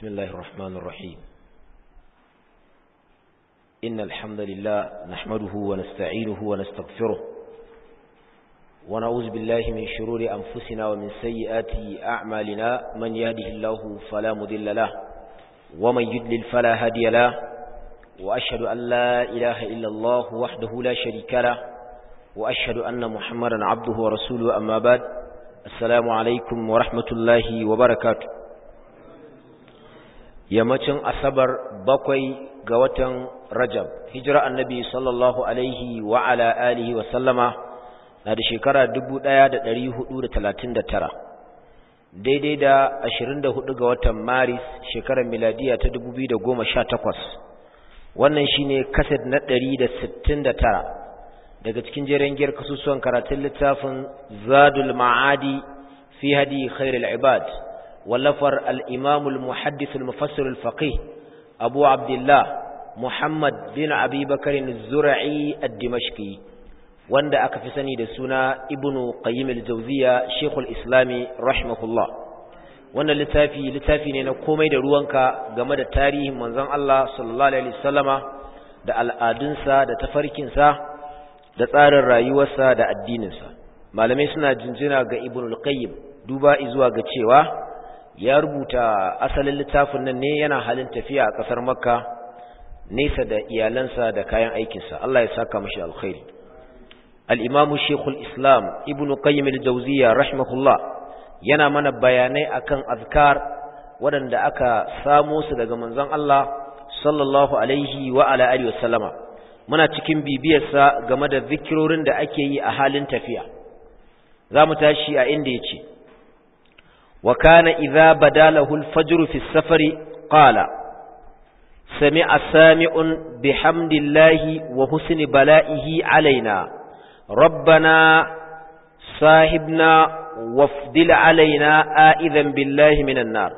بسم الله الرحمن الرحيم إن الحمد لله نحمده ونستعينه ونستغفره ونعوذ بالله من شرور أنفسنا ومن سيئات أعمالنا من يهده الله فلا مذل له ومن يدلل فلا هادي له وأشهد أن لا إله إلا الله وحده لا شريك له وأشهد أن محمدا عبده ورسوله أما بعد السلام عليكم ورحمة الله وبركاته yammacin asabar bakwai ga watan rajab hijira annabi sallallahu alaihi wa ala alihi wa sallama na da shekara 1439 daidai da 24 ga watan maris shekarar miladiya ta 2018 wannan shine kaset na 169 daga cikin jerin giyar kasusuwan karatun littafin zadul ma'adi fi hadi khairul ibad ولفر الإمام المحدث المفسر الفقيه أبو عبد الله محمد بن أبي بكر الزرعي الدمشقي وند أكفسني دسنا ابن قيم الجوزية شيخ الإسلام رحمه الله wannan littafi littafi ne na komai da ruwanka game da tarihin manzon Allah sallallahu alaihi wasallama da al'adunsa da tafarkinsa da tsarin rayuwarsa da addininsa malamai suna jinjina ga ibn al-qayyim duba zuwa ga cewa ya rubuta asalin littafin nan ne yana halin tafiya a ƙasar makka nesa da iyalansa da kayan aikinsa Allah ya saka mashi alkhairi al-imamu shekul islam ibn qayyim al-jawziya rahimahullah yana mana bayanai akan azkar waɗanda aka samo su daga manzon Allah sallallahu alaihi wa ala alihi wa sallama muna cikin bibiyarsa game da zikirorin da ake yi a halin tafiya za mu tashi a inda ya ce وكان إذا بدا له الفجر في السفر قال سمع سامع بحمد الله وحسن بلائه علينا ربنا صاحبنا وافدل علينا آئذا بالله من النار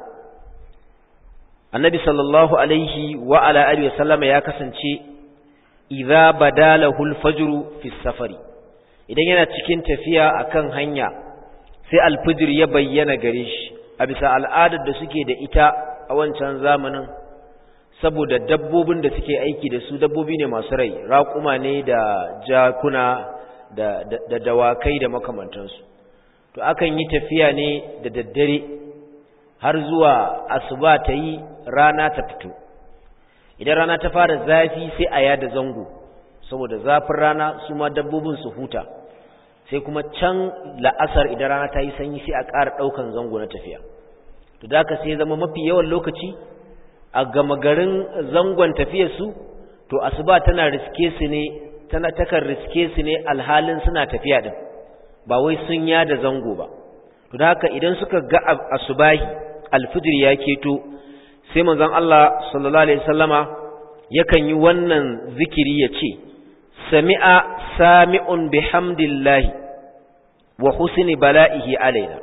النبي صلى الله عليه وعلى آله وسلم يا كسنشي إذا بدا له الفجر في السفر إذا yana cikin tafiya akan hanya sai alfijir ya bayyana gare shi a bisa al'adar da suke da ita a wancan zamanin saboda dabbobin da suke aiki da su dabbobi ne masu rai raƙuma ne da jakuna da, da, da dawakai da makamantansu to akan yi tafiya ne da daddare har zuwa asuba ta yi rana ta fito idan rana ta fara zafi sai a yada zango saboda zafin rana su ma dabbobin su huta sai kuma can la'asar idan rana ta yi sanyi sai a ƙara ɗaukan zango na tafiya to da ka sai zama mafi yawan lokaci a gama garin zangon tafiyarsu to asuba tana riske su ne tana takan riske su ne alhalin suna tafiya din ba wai sun yada zango ba to da haka idan suka ga asubahi alfijir ya keto sai manzon Allah sallallahu alaihi wasallama yakan yi wannan zikiri ya ce sami'a sami'un bihamdillahi wa husni bala'ihi alaina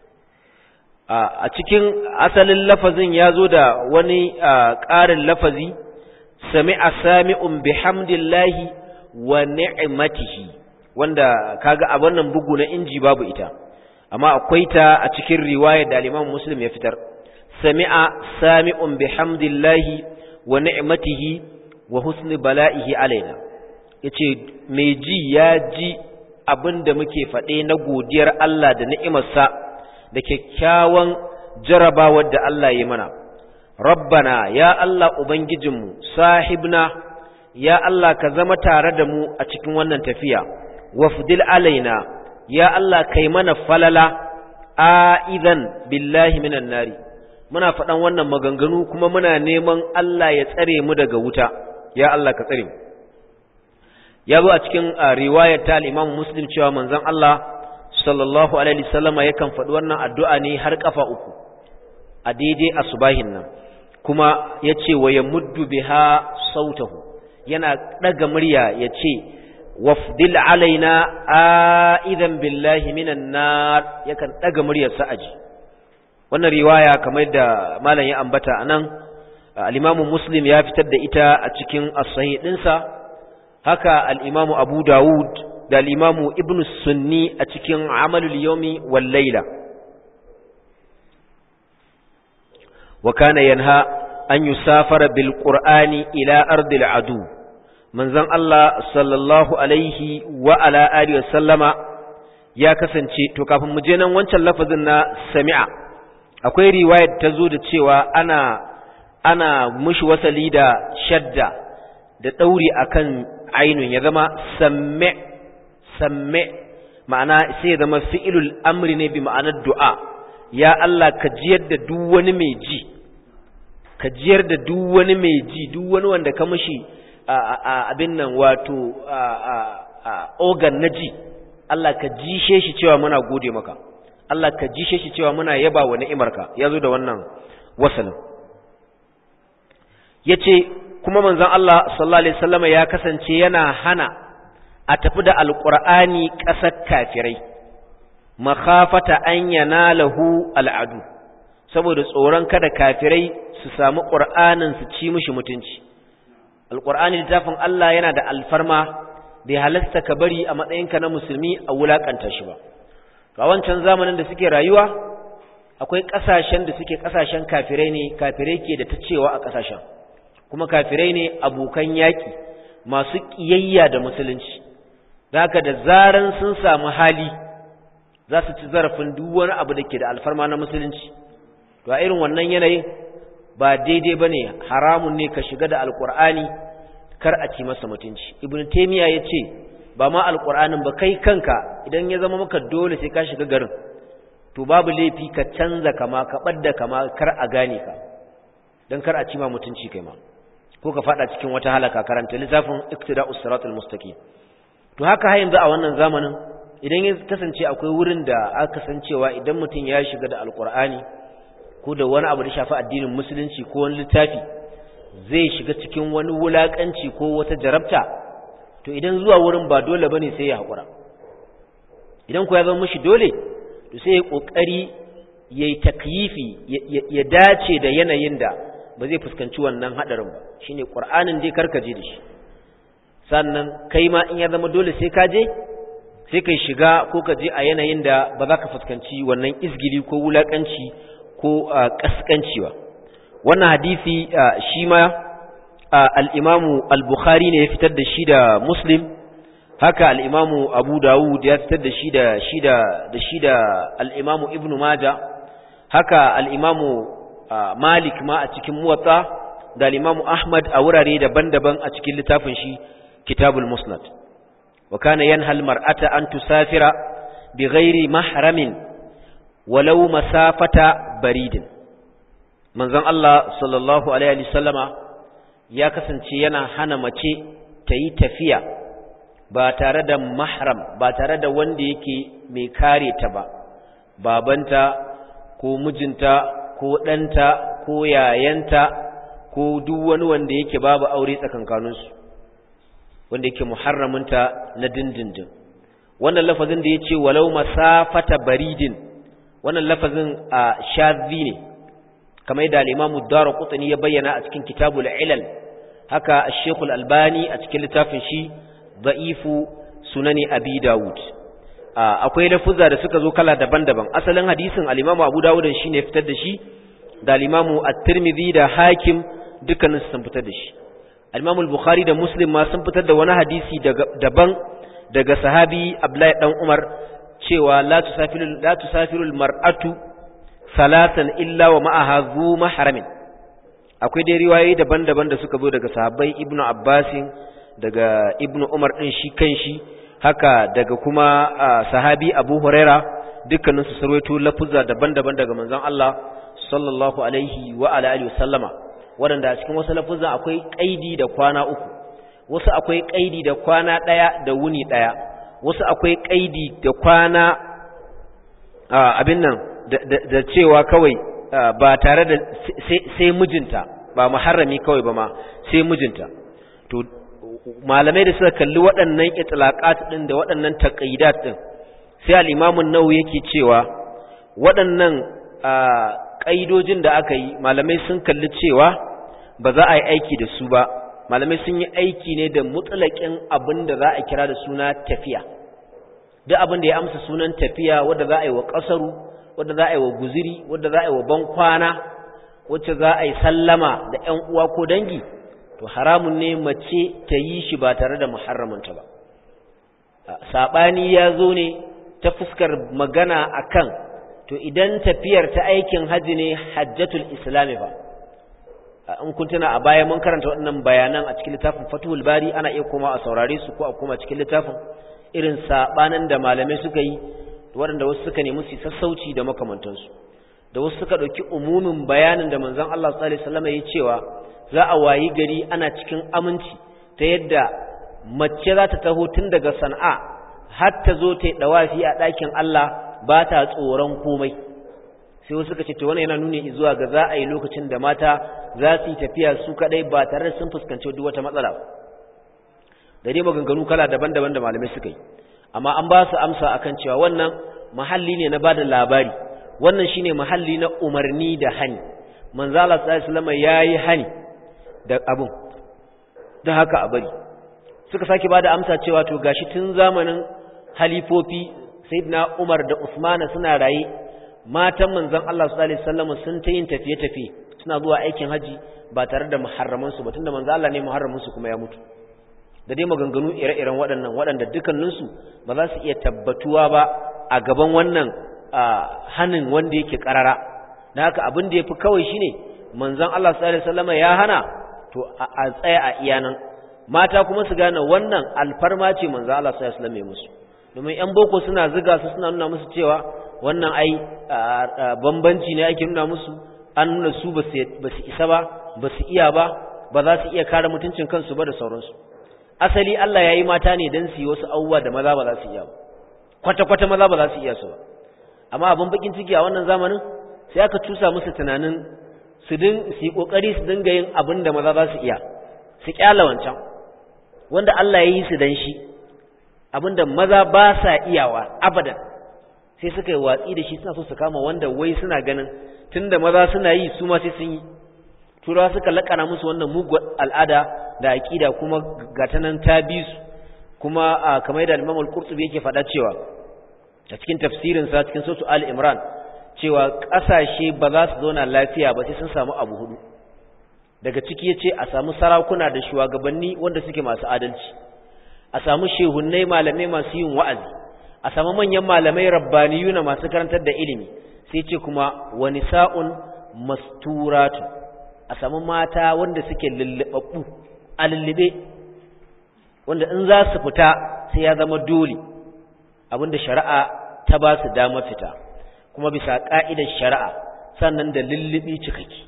a cikin asalin lafazin ya zo da wani ƙarin lafazi sami'a sami'un bihamdillahi wa ni'matihi wanda kaga a wannan bugu na inji babu ita amma akwai ta a cikin riwaya da al-Imam Muslim ya fitar sami'a sami'un bihamdillahi wa ni'matihi wa husni bala'ihi alaina ya ce mai ji ya ji abin da muke faɗe na godiyar Allah da ni'imarsa da kyakkyawan jarabawar da Allah ya mana rabbana ya Allah ubangijinmu sahibna ya Allah ka zama tare da mu a cikin wannan tafiya wafdil alaina ya Allah kai mana falala a'idan billahi minan nari muna faɗan wannan maganganu kuma muna neman Allah ya tsare mu daga wuta ya Allah ka tsare mu ya zo a cikin riwayar ta al-Imam Muslim cewa manzon Allah sallallahu alaihi wasallama yakan faɗi wannan addu'a ne har kafa uku a daidai asubahin nan kuma yace wa yamuddu biha sautahu yana daga murya yace wafdil alaina aidan billahi minan nar yakan daga muryar sa aji wannan riwaya kamar da malam ya ambata anan al-Imam Muslim ya fitar da ita a cikin as-sahih dinsa haka al'imamu abu dawud da al'imamu ibn sunni a cikin amalul yomi wal laila wa kana yanha an yusafara bil qur'ani ila ardil adu manzon Allah sallallahu alaihi wa ala alihi wa sallama ya kasance to kafin mu je nan wancan lafazin na sami'a akwai riwayar ta zo da cewa ana ana mushi wasali da shadda da dauri akan ainun ya zama samme samme ma'ana sai ya zama fi'ilul amri ne bi ma'anar du'a ya Allah ka jiyar da duk wani mai ji ka jiyar da duk wani mai ji duk wani wanda ka mushi abin nan wato organ na ji Allah ka jishe shi cewa muna gode maka Allah ka jishe shi cewa muna yaba wa ni'imarka ya zo da wannan wasalin ya ce kuma manzon Allah sallallahu Alaihi wasallama ya kasance yana hana a tafi da alƙur'ani ƙasar kafirai makafata an yana lahu al'adu saboda tsoron kada kafirai su samu ƙur'anin su ci mishi mutunci alƙur'ani littafin Allah yana da alfarma bai halasta ka bari a matsayinka na musulmi a wulaƙanta shi ba a wancan zamanin da suke rayuwa akwai ƙasashen da suke ƙasashen kafirai ne kafirai ke da ta cewa a ƙasashen kuma kafirai ne abokan yaƙi masu ƙiyayya da musulunci haka da zaran sun samu hali za su ci zarafin duk wani abu da ke da alfarma na musulunci to a irin wannan yanayin ba daidai ba ne haramun ne ka shiga da alƙur'ani kar a ci masa mutunci ibn taymiya ya ce ba ma alƙur'anin ba kai kanka idan ya zama maka dole sai ka shiga garin to babu laifi ka canza kama ka ɓadda kama kar a gane ka don kar a ci ma mutunci kai ma ko ka fada cikin wata halaka karanta littafin iktida'us siratal mustaqim to haka har yanzu a wannan zamanin idan ya kasance akwai wurin da aka san cewa idan mutum ya shiga da alkur'ani ko da wani abu da shafi addinin musulunci ko wani littafi zai shiga cikin wani wulakanci ko wata jarabta to idan zuwa wurin ba dole bane sai ya hakura idan ku ya zama mishi dole to sai ya kokari yayi takyifi ya dace da yanayin da ba zai fuskanci wannan hadarin ba shine qur'anin dai karkaje da shi sannan kai ma in ya zama dole sai ka je sai kai shiga ko ka je a yanayin da ba za ka fuskanci wannan izgili ko wulakanci ko kaskanci ba wannan hadisi shi ma al-imamu al-bukhari ne ya fitar da shi da muslim haka al-imamu abu dawud ya fitar da shi da shi da da shi da al-imamu ibnu majah haka al-imamu malik ma a cikin muwatta da al-imamu ahmad a wurare daban-daban a cikin littafin shi kitabul musnad wa kana yanha al-mar'ata an tusafira bighairi mahramin walau masafata baridin manzon Allah sallallahu alaihi wasallama ya kasance yana hana mace ta yi tafiya ba tare da mahram ba tare da wanda yake mai kare ta ba babanta ko mijinta ko ɗanta ko yayanta ko duk wani wanda yake babu aure tsakankaninsu wanda yake muharraminta na dindindin wannan lafazin da ya ce walau masafata baridin wannan lafazin a shazzi ne kamar yadda al-imamu dara kutani ya bayyana a cikin kitabul ilal haka ash-shaykh al-albani a cikin littafin shi da'ifu sunani abi dawud akwai lafuzza da suka zo kala daban-daban asalin hadisin al-imamu abu dawud shine fitar da shi da al-imamu at-tirmidhi da hakim dukkanin sun fitar da shi al-imamu al-bukhari da muslim ma sun fitar da wani hadisi daban daga sahabi abdullahi dan umar cewa la tusafiru la tusafiru al-mar'atu salatan illa wa ma'aha zu mahramin akwai dai riwayoyi daban-daban da suka zo daga sahabbai ibnu abbasin daga ibnu umar din shi kanshi haka daga kuma sahabi abu huraira dukkanin su sarwaito lafuzza daban-daban daga manzon Allah sallallahu alaihi wa ala alihi wasallama wanda a cikin wasu lafuzzan akwai kaidi da kwana uku wasu akwai kaidi da kwana daya da wuni daya wasu akwai kaidi da kwana abin nan da cewa kawai ba tare da sai mijinta ba muharrami kawai ba ma sai mijinta to malamai da suka kalli waɗannan itlaqat din da waɗannan taqayidat din sai al-Imam an-Nawawi yake cewa waɗannan kaidojin da aka yi malamai sun kalli cewa ba za a yi aiki da su ba malamai sun yi aiki ne da mutlaqin abin da za a kira da suna tafiya duk abin da ya amsa sunan tafiya wanda za a yi wa ƙasaru wanda za a yi wa guziri wanda za a yi wa bankwana wacce za a yi sallama da ƴan uwa ko dangi to haramun ne mace ta yi shi ba tare da muharramanta ba saɓani ya zo ne ta fuskar magana akan to idan tafiyar ta aikin haji ne hajjatul islami ba in kun tuna a baya mun karanta waɗannan bayanan a cikin littafin fatuhul bari ana iya koma a saurare su ko a koma cikin littafin irin saɓanin da malamai suka yi waɗanda wasu suka nemi su sassauci da makamantansu da wasu suka ɗauki umumin bayanin da manzon Allah sallallahu alaihi wasallam ya cewa za a wayi gari ana cikin aminci ta yadda mace za ta taho tun daga Sana'a har ta zo ta yi dawafi a ɗakin Allah ba ta tsoron komai sai wasu suka ce to wannan yana nuni zuwa ga za a yi lokacin da mata za su yi tafiya su kadai ba tare da sun fuskanci duk wata matsala ba da dai maganganu kala daban-daban da malamai suka yi amma an ba su amsa akan cewa wannan mahalli ne na bada labari wannan shine mahalli na umarni da hani manzo Allah sallallahu alaihi wasallam yayi hani da abun da haka a bari suka sake bada amsa cewa to gashi tun zamanin halifofi sayyidina Umar da Usmana suna raye matan manzon Allah sallallahu alaihi wasallam sun ta yin tafiye-tafiye suna zuwa aikin haji ba tare da muharraman su ba tunda manzo Allah ne muharramin su kuma ya mutu da dai maganganu ire-iren waɗannan waɗanda dukkaninsu ba za su iya tabbatuwa ba a gaban wannan hanin wanda yake ƙarara da haka abin da ya fi kawai shi ne manzan Allah s.a.w. ya hana to a tsaya a iyanan mata kuma su gane wannan alfarma ce manzan Allah s.a.w. ya musu domin 'yan boko suna ziga su suna nuna musu cewa wannan ai bambanci ne ake nuna musu an nuna su ba su isa ba ba su iya ba ba za su iya kare mutuncin kansu ba da sauransu asali Allah ya yi mata ne don su yi wasu abubuwa da maza ba za su iya ba kwata-kwata maza ba za su iya su ba amma abin bakin ciki a wannan zamanin sai aka cusa musu tunanin su din su yi kokari su dinga yin abin da maza za su iya su kyala wancan wanda Allah ya yi su dan shi abin da maza ba sa iyawa abadan sai suka yi watsi da shi suna so su kama wanda wai suna ganin tunda maza suna yi su ma sai sun yi turawa suka lakana musu wannan mugun al'ada da aqida kuma gata nan ta bi su kuma kamar da Imam Al-Qurtubi yake faɗa cewa a cikin tafsirin sa cikin sura Al-Imran cewa ƙasashe ba za su zauna lafiya ba sai sun samu abu hudu daga ciki yace a samu sarakuna da shugabanni wanda suke masu adalci a samu shehunnai malamai masu yin wa'azi a samu manyan malamai rabbaniyuna masu karantar da ilimi sai ce kuma wa nisa'un masturatu a samu mata wanda suke lullubabbu a lullube wanda in za su fita sai ya zama dole abinda shari'a ta ba su dama fita kuma bisa ka'idar shari'a sannan da lullubi cikaki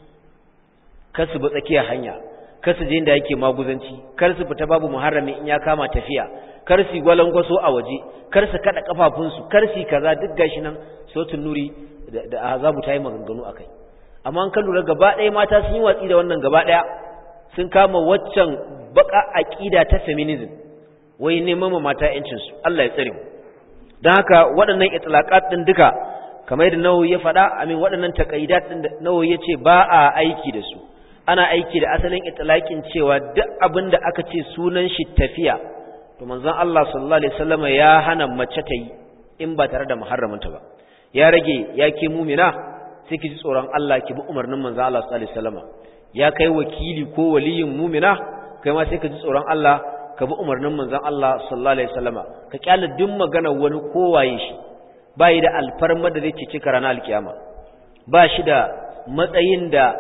kar su bi tsakiyar hanya kar su je inda yake maguzanci kar su fita babu muharrami in ya kama tafiya kar su gwalangwaso a waje kar su kada kafafunsu kar su kaza duk gashi nan sautin nuri da azabu ta yi maganganu akai amma an kan lura gaba ɗaya mata sun yi watsi da wannan gaba ɗaya sun kama waccan baka aqida ta feminism wai neman ma mata yancin su Allah ya tsare mu dan haka waɗannan itlaqat din duka kamar yadda Nawawi ya faɗa amin waɗannan taqaidat din da Nawawi yace ba a aiki da su ana aiki da asalin itlaqin cewa duk abin da aka ce sunan shi tafiya to manzon Allah sallallahu alaihi wasallam ya hana mace ta yi in ba tare da muharraminta ba ya rage ya ke mumina sai ki ji tsoron Allah ki bi umarnin manzon Allah sallallahu alaihi wasallam ya kai wakili ko waliyin mumina kai ma sai ka ji tsoron Allah ka bi umarnin manzon Allah sallallahu alaihi wasallam ka kyale duk magana wani kowaye shi ba yi da alfarma da zai cici ranar alkiyama ba shi da matsayin da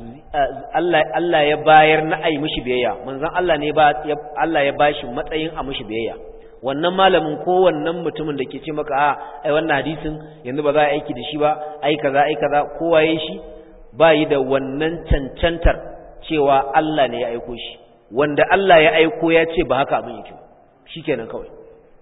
Allah Allah ya bayar na ai mishi biyayya manzon Allah ne ba Allah ya bashi matsayin a mishi biyayya wannan malamin ko wannan mutumin da ke ce maka a ai wannan hadisin yanzu ba za a aiki da shi ba ai kaza ai kaza kowa yayin shi ba yi da wannan cancantar cewa Allah ne ya aiko shi wanda Allah ya aiko ya ce ba haka abin yake shikenan kawai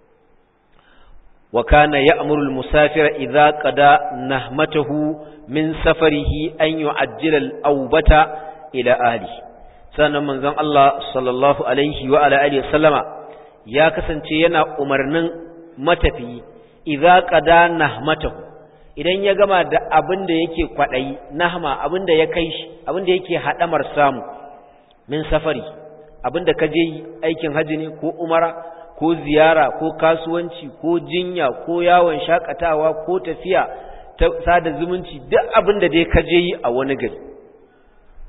wa kana ya'muru al-musafira idza qada nahmatahu min safarihi an yu'ajjila al-awbata ila ahli sannan manzon Allah sallallahu alaihi wa ala alihi sallama ya kasance yana umarnin matafiyi idza qada nahmatahu idan ya gama da abin da yake kwadayi nahma abin da ya kai shi abin da yake hadamar samu min safari abin da kaje aikin haji ne ko umara ko ziyara ko kasuwanci ko jinya ko yawon shakatawa ko tafiya ta sada zumunci duk abin da dai ka je yi a wani gari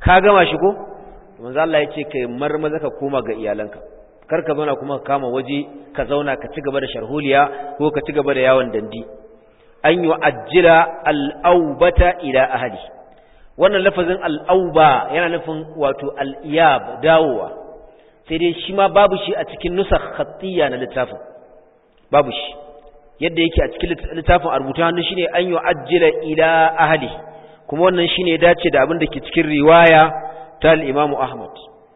ka gama shi ko manzo Allah ya ce kai marmaza ka koma ga iyalanka kar ka zauna kuma ka kama waje ka zauna ka ci gaba da sharholiya ko ka ci gaba da yawon dandi an yi ajjila al'aubata ila ahli wannan lafazin al'auba yana nufin wato al'iyab dawowa sai dai shi ma babu shi a cikin nusakh khattiyya na littafin babu shi yadda yake a cikin littafin a rubuta hannu shine an yi ajjila ila ahli kuma wannan shine ya dace da abin da ke cikin riwaya ta al-Imam Ahmad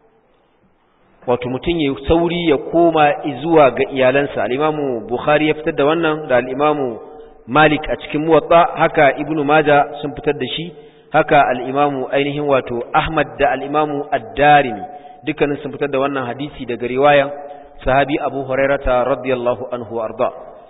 wato mutum ya sauri ya koma zuwa ga iyalansa al-Imam Bukhari ya fitar da wannan da al-Imam Malik a cikin Muwatta haka Ibn Majah sun fitar da shi haka al-Imam ainihin wato Ahmad da al-Imam Ad-Darimi dukkanin sun fitar da wannan hadisi daga riwayan sahabi Abu Hurairah radiyallahu anhu arda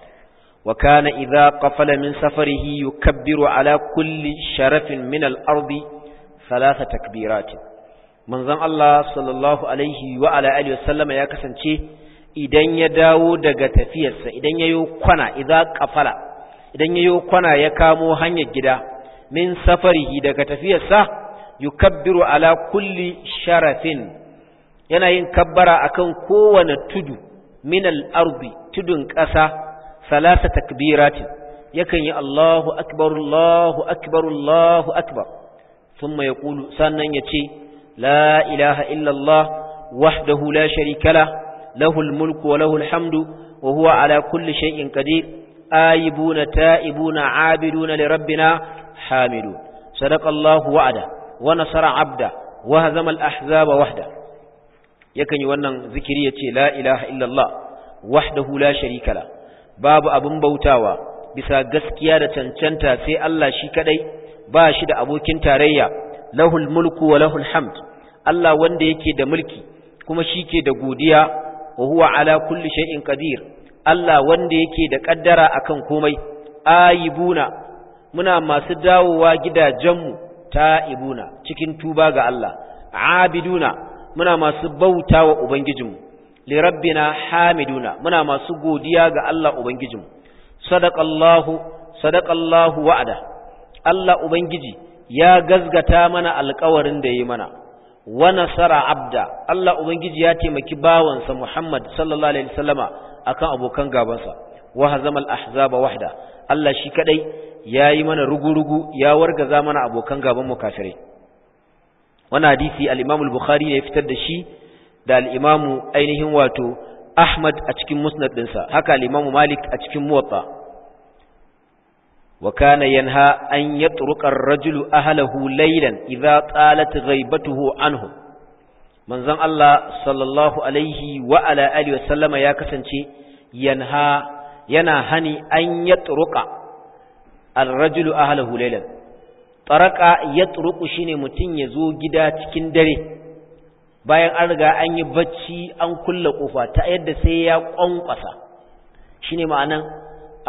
wa kana idza qafala min safarihi yukabbiru ala kulli sharafin min al-ardi thalatha takbiratin manzon Allah sallallahu alaihi wa ala alihi wasallama ya kasance idan ya dawo daga tafiyarsa idan yayo kwana idza qafala idan yayo kwana ya kamo hanyar gida min safarihi daga tafiyarsa yukabbiru ala kulli sharafin yana yin kabbara akan kowane tudu min al-ardi tudun ƙasa salasa takbiratin yakan yi Allahu akbar Allahu akbar Allahu akbar thumma yaqulu sannan yace لا إله إلا الله وحده لا شريك له له الملك وله الحمد وهو على كل شيء قدير آيبون تائبون عابدون لربنا حامدون صدق الله وعده ونصر عبده وهزم الأحزاب وحده يكن يوانا ذكرية لا إله إلا الله وحده لا شريك له باب أبن بوتاوا bisa gaskiya da cancanta sai Allah shi kadai ba shi da abokin tarayya lahul mulku wa lahul hamd Allah wanda yake da mulki kuma shi ke da godiya wa huwa ala kulli shay'in qadir Allah wanda yake da kaddara akan komai ayibuna muna masu dawowa gidajenmu ta'ibuna cikin tuba ga Allah abiduna muna masu bauta wa ubangijinmu li rabbina hamiduna muna masu godiya ga Allah ubangijinmu sadaqallahu sadaqallahu wa'ada Allah ubangiji ya gazgata mana alkawarin da yi mana wa nasara abda Allah ubangiji ya taimaki bawansa Muhammad sallallahu alaihi wasallama akan abokan gabansa wa hazamal ahzaba wahda Allah shi kadai yayi mana rugurugu ya wargaza mana abokan gaban mu kafirai wannan hadisi al-Imam al-Bukhari ne ya fitar da shi da al-Imam ainihin wato Ahmad a cikin musnad dinsa haka al-Imam Malik a cikin Muwatta وكان ينهى أن يطرق الرجل أهله ليلا إذا طالت غيبته عنه من زن الله صلى الله عليه وعلى آله وسلم يا كسنشي ينهى ينهني أن يطرق الرجل أهله ليلا طرق يطرق شيني متين يزو جدا cikin dare bayan an riga an yi bacci an kulle kofa ta yadda sai ya kwankwasa shine ma'anan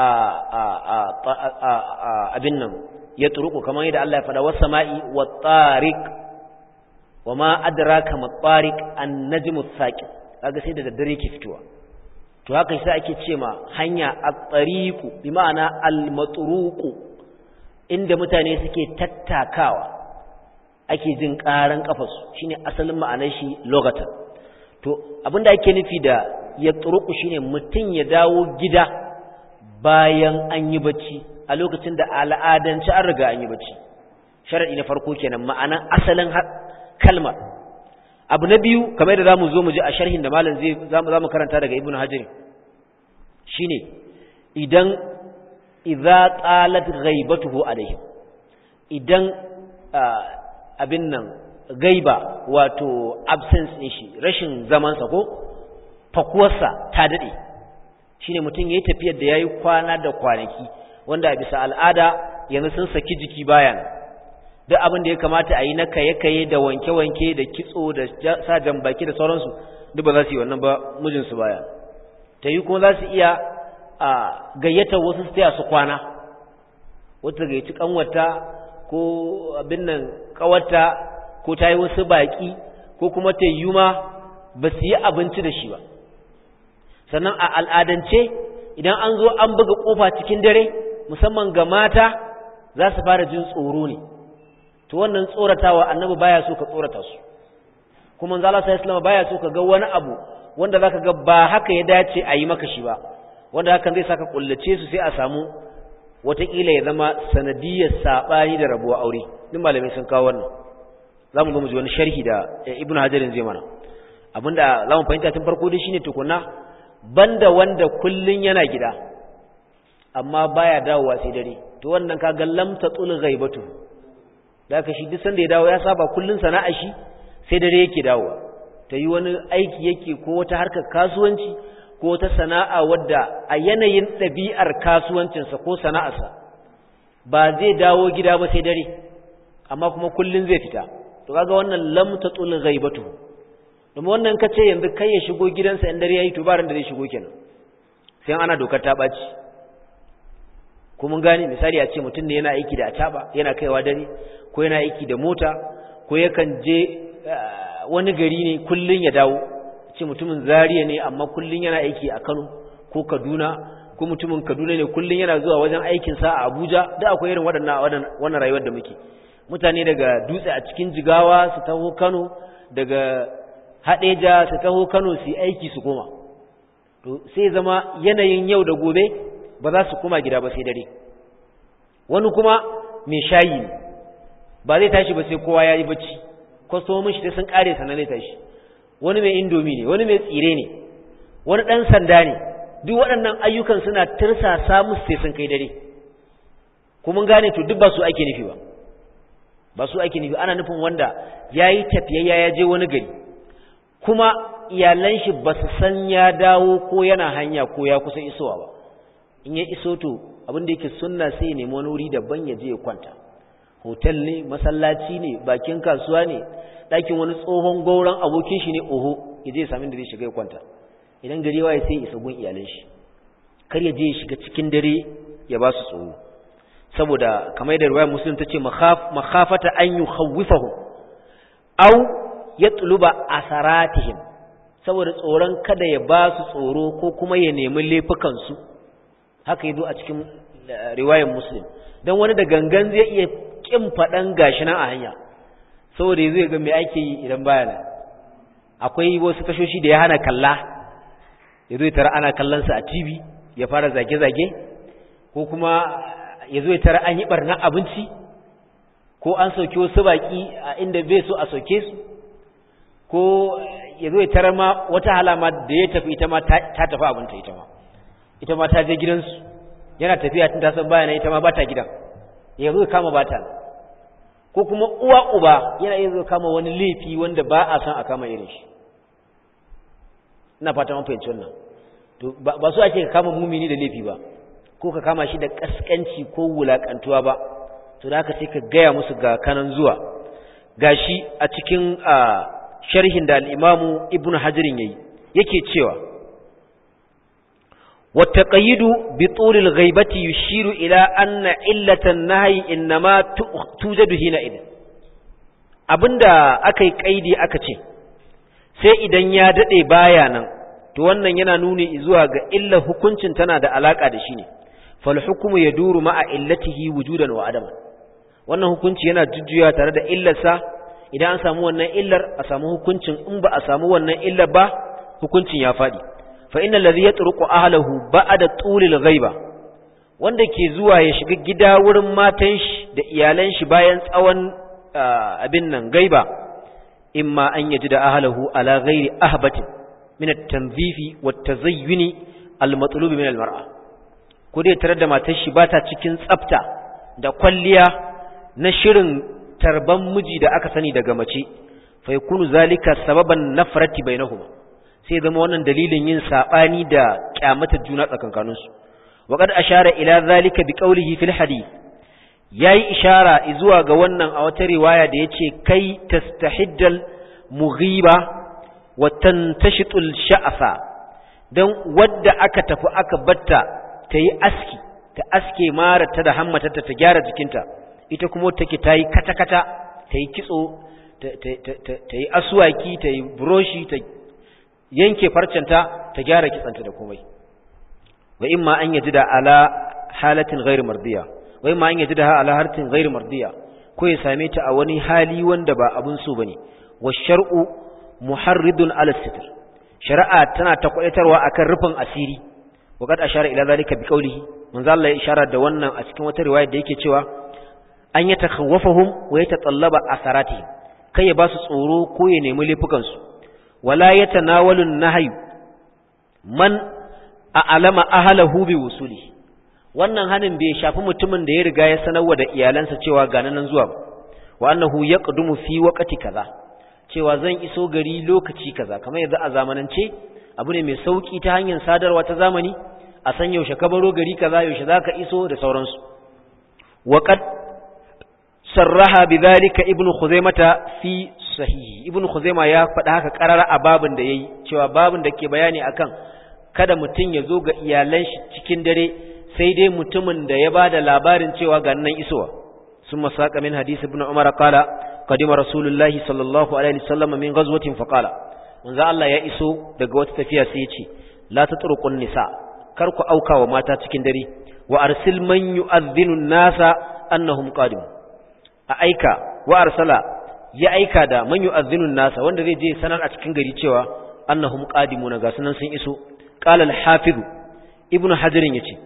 abin nan ya turuku kamar yadda Allah ya faɗa wasu sama'i wa tariq wa ma adraka ma tariq an najmu thaqib kaga sai da daddare ke fitowa to haka sai ake ce ma hanya at-tariqu bi ma'ana al-matruqu inda mutane suke tattakawa ake jin karan kafarsu shine asalin ma'anar shi logatan to abinda ake nufi da ya turuku shine mutun ya dawo gida bayan an yi bacci a lokacin da al'adance an riga an yi bacci sharadi na farko kenan ma'anan asalin kalmar abu na biyu kamar da zamu zo mu ji a sharhin da malam zai zamu zamu karanta daga ibnu hajar shine idan idza qalat ghaibatuhu alaihim idan abin nan gaiba wato absence din shi rashin zaman sa ko fakuwarsa ta dade shine mutum yayi tafiyar da yayi kwana da kwanaki wanda a bisa al'ada yanzu sun saki jiki bayan duk abin da ya kamata a yi na kaye-kaye da wanke-wanke da kitso da sa baki da sauransu duk ba za su yi wannan ba mijinsu baya ta yi kuma za su iya a gayyata wasu su taya su kwana wata gayyaci kanwata ko abin nan kawata ko ta yi wasu baki ko kuma ta yi ma ba su yi abinci da shi ba sannan a al'adance idan an zo an buga kofa cikin dare musamman ga mata za su fara jin tsoro ne to wannan tsoratawa annabi baya so ka tsorata su kuma manzo Allah sallallahu alaihi baya so ka ga wani abu wanda zaka ga ba haka ya dace a yi maka shi ba wanda hakan zai saka kullace su sai a samu wataƙila ya zama sanadiyar saɓani da rabuwa aure duk malamai sun kawo wannan za mu zo mu ji wani sharhi da ibnu hajarin zai mana abinda za mu fahimta tun farko dai shine tukunna banda wanda kullun yana gida amma baya dawowa sai dare to wannan kaga lam tatul ghaibatu da ka shi duk sanda ya dawo ya saba kullun sana'a shi sai dare yake dawowa ta yi wani aiki yake ko wata harkar kasuwanci ko ta sana'a wadda a yanayin ɗabi'ar kasuwancinsa ko sana'arsa ba zai dawo gida ba sai dare amma kuma kullun zai fita to kaga wannan lam tatul ghaibatu domin wannan kace yanzu kai ya shigo gidansa in dare yayi to baran da zai shigo kenan sai ana dokar ta baci ko mun gane misali a ce mutum ne yana aiki da ataba yana kaiwa dare ko yana aiki da mota ko yakan je wani gari ne kullun ya dawo ce mutumin Zariya ne amma kullun yana aiki a Kano ko Kaduna ko mutumin Kaduna ne kullun yana zuwa wajen aikin sa a Abuja da akwai irin waɗannan wannan rayuwar da muke mutane daga dutse a cikin Jigawa su taho Kano daga Hadeja su taho Kano su aiki su koma to sai zama yanayin yau da gobe ba za su koma gida ba sai dare wani kuma mai shayi ne ba zai tashi ba sai kowa ya yi bacci kwastomomin shi sai sun kare sannan zai tashi wani mai indomi ne wani mai tsire ne wani ɗan sanda ne duk waɗannan ayyukan suna tirsasa musu sai sun kai dare kuma gane to duk ba su ake nufi ba ba su ake nufi ana nufin wanda ya yi tafiyayya ya je wani gari kuma iyalan shi ba su san ya dawo ko yana hanya ko ya kusa isowa ba in ya iso to abin da yake sunna sai ya nemi wani wuri daban ya je ya kwanta hotel ne masallaci ne bakin kasuwa ne ɗakin wani tsohon gauran abokin shi ne oho ya je ya sami da zai shiga ya kwanta idan gari waye sai isa gun iyalan shi kar ya je ya shiga cikin dare ya ba su tsoro saboda kamar da riwayar muslim ta ce makhafata an yukhawwifahu aw yatluba asaratihim saboda tsoron kada ya ba su tsoro ko kuma ya nemi laifukan su haka yazo a cikin riwayar muslim dan wani da gangan zai iya kin fadan gashi nan a hanya saboda zai ga me ake yi idan baya nan akwai wasu tashoshi da ya hana kalla yazo ya tara ana kallon sa a TV ya fara zage zage ko kuma yazo ya tara an yi barna abinci ko an sauke wasu baki a inda bai so a sauke su ko yazo ya tara ma wata halama da ya tafi ita ma ta tafi abinta ita ma ita ma ta je gidansu yana tafiya tun ta san baya ita ma bata gidan ya zo kama bata ko kuma uwa uba yana iya zo kama wani laifi wanda ba a san a kama irin shi ina fata mun fahimci wannan to ba su ake kama mumini da laifi ba ko ka kama shi da kaskanci ko wulakantuwa ba to da haka sai ka gaya musu ga kanan zuwa gashi a cikin sharhin da al-imamu ibnu hajarin yayi yake cewa والتقييد بطول الغيبة يشير إلى أن علة النهي إنما توجد هنا إذن abinda aka yi kaidi aka ce sai idan ya dade baya nan to wannan yana nuni zuwa ga illa hukuncin tana da alaka da shi ne fal hukmu yaduru ma'a illatihi wujudan wa adama wannan hukunci yana jujjuya tare da illarsa idan an samu wannan illar a samu hukuncin in ba a samu wannan illar ba hukuncin ya fadi fa inna allazi yatruqu ahlihi ba'da tulil ghaiba wanda ke zuwa ya shiga gida wurin matan shi da iyalan shi bayan tsawon abin nan gaiba imma an yaji da ahlihi ala ghairi ahbatin min at-tanzifi wat-tazayyuni al-matlub min al-mar'a ko dai tare da matar shi bata cikin tsafta da kwalliya na shirin tarban miji da aka sani daga mace fa yakunu zalika sababan nafrati bainahuma sai zama wannan dalilin yin sabani da kyamatar juna tsakankanin su waqad ashara ila zalika biqawlihi fil hadith yayi ishara zuwa ga wannan a wata riwaya da yace kai tastahiddal mughiba wa tantashitul sha'fa dan wadda aka tafi aka batta tayi aski ta aske mara ta da hammata ta gyara jikinta ita kuma take tayi kata kata tayi kitso ta yi aswaki ta yi buroshi ta yanke farcenta ta gyara kitsanta da komai wa imma an yaji da ala halatin ghairu mardiya wa imma an yaji da ala hartin ghairu mardiya ko ya same ta a wani hali wanda ba abun so bane wa shar'u muharridun ala sitr shari'a tana ta kwaitarwa akan rufin asiri wa kad ashara ila zalika bi qawlihi manzo Allah ya ishara da wannan a cikin wata riwaya da yake cewa an ya takhawwafahum wa yatatallaba asaratihim kai ya ba su tsoro ko ya nemi laifukan su wala yatanawalu nahyu man a'lama ahlahu bi wusuli wannan hanin bai shafi mutumin da ya riga ya sanarwa da iyalansa cewa ga nan zuwa ba wa annahu yaqdumu fi waqti kaza cewa zan iso gari lokaci kaza kamar yanzu a zamanance abu ne mai sauki ta hanyar sadarwa ta zamani a san yaushe ka baro gari kaza yaushe zaka iso da sauransu wa qad sarraha bidhalika ibnu khuzaimata fi sahihi ibnu khuzaima ya faɗa haka karara a babin da yayi cewa babin da ke bayani akan kada mutum ya zo ga iyalan shi cikin dare sai dai mutumin da ya bada labarin cewa ga nan isowa sun masaka min hadisi ibn umar qala qadima rasulullahi sallallahu alaihi wasallam min ghazwatin fa qala manzo Allah ya iso daga wata tafiya sai ya ce la tatruqun nisa kar ku auka wa mata cikin dare wa arsil man yu'adhdhinu nasa annahum qadim a aika wa arsala ya aika da man yu'adhdhinu nasa wanda zai je sanar a cikin gari cewa annahum qadimuna ga sunan sun iso qala al-hafiz ibn hajar yace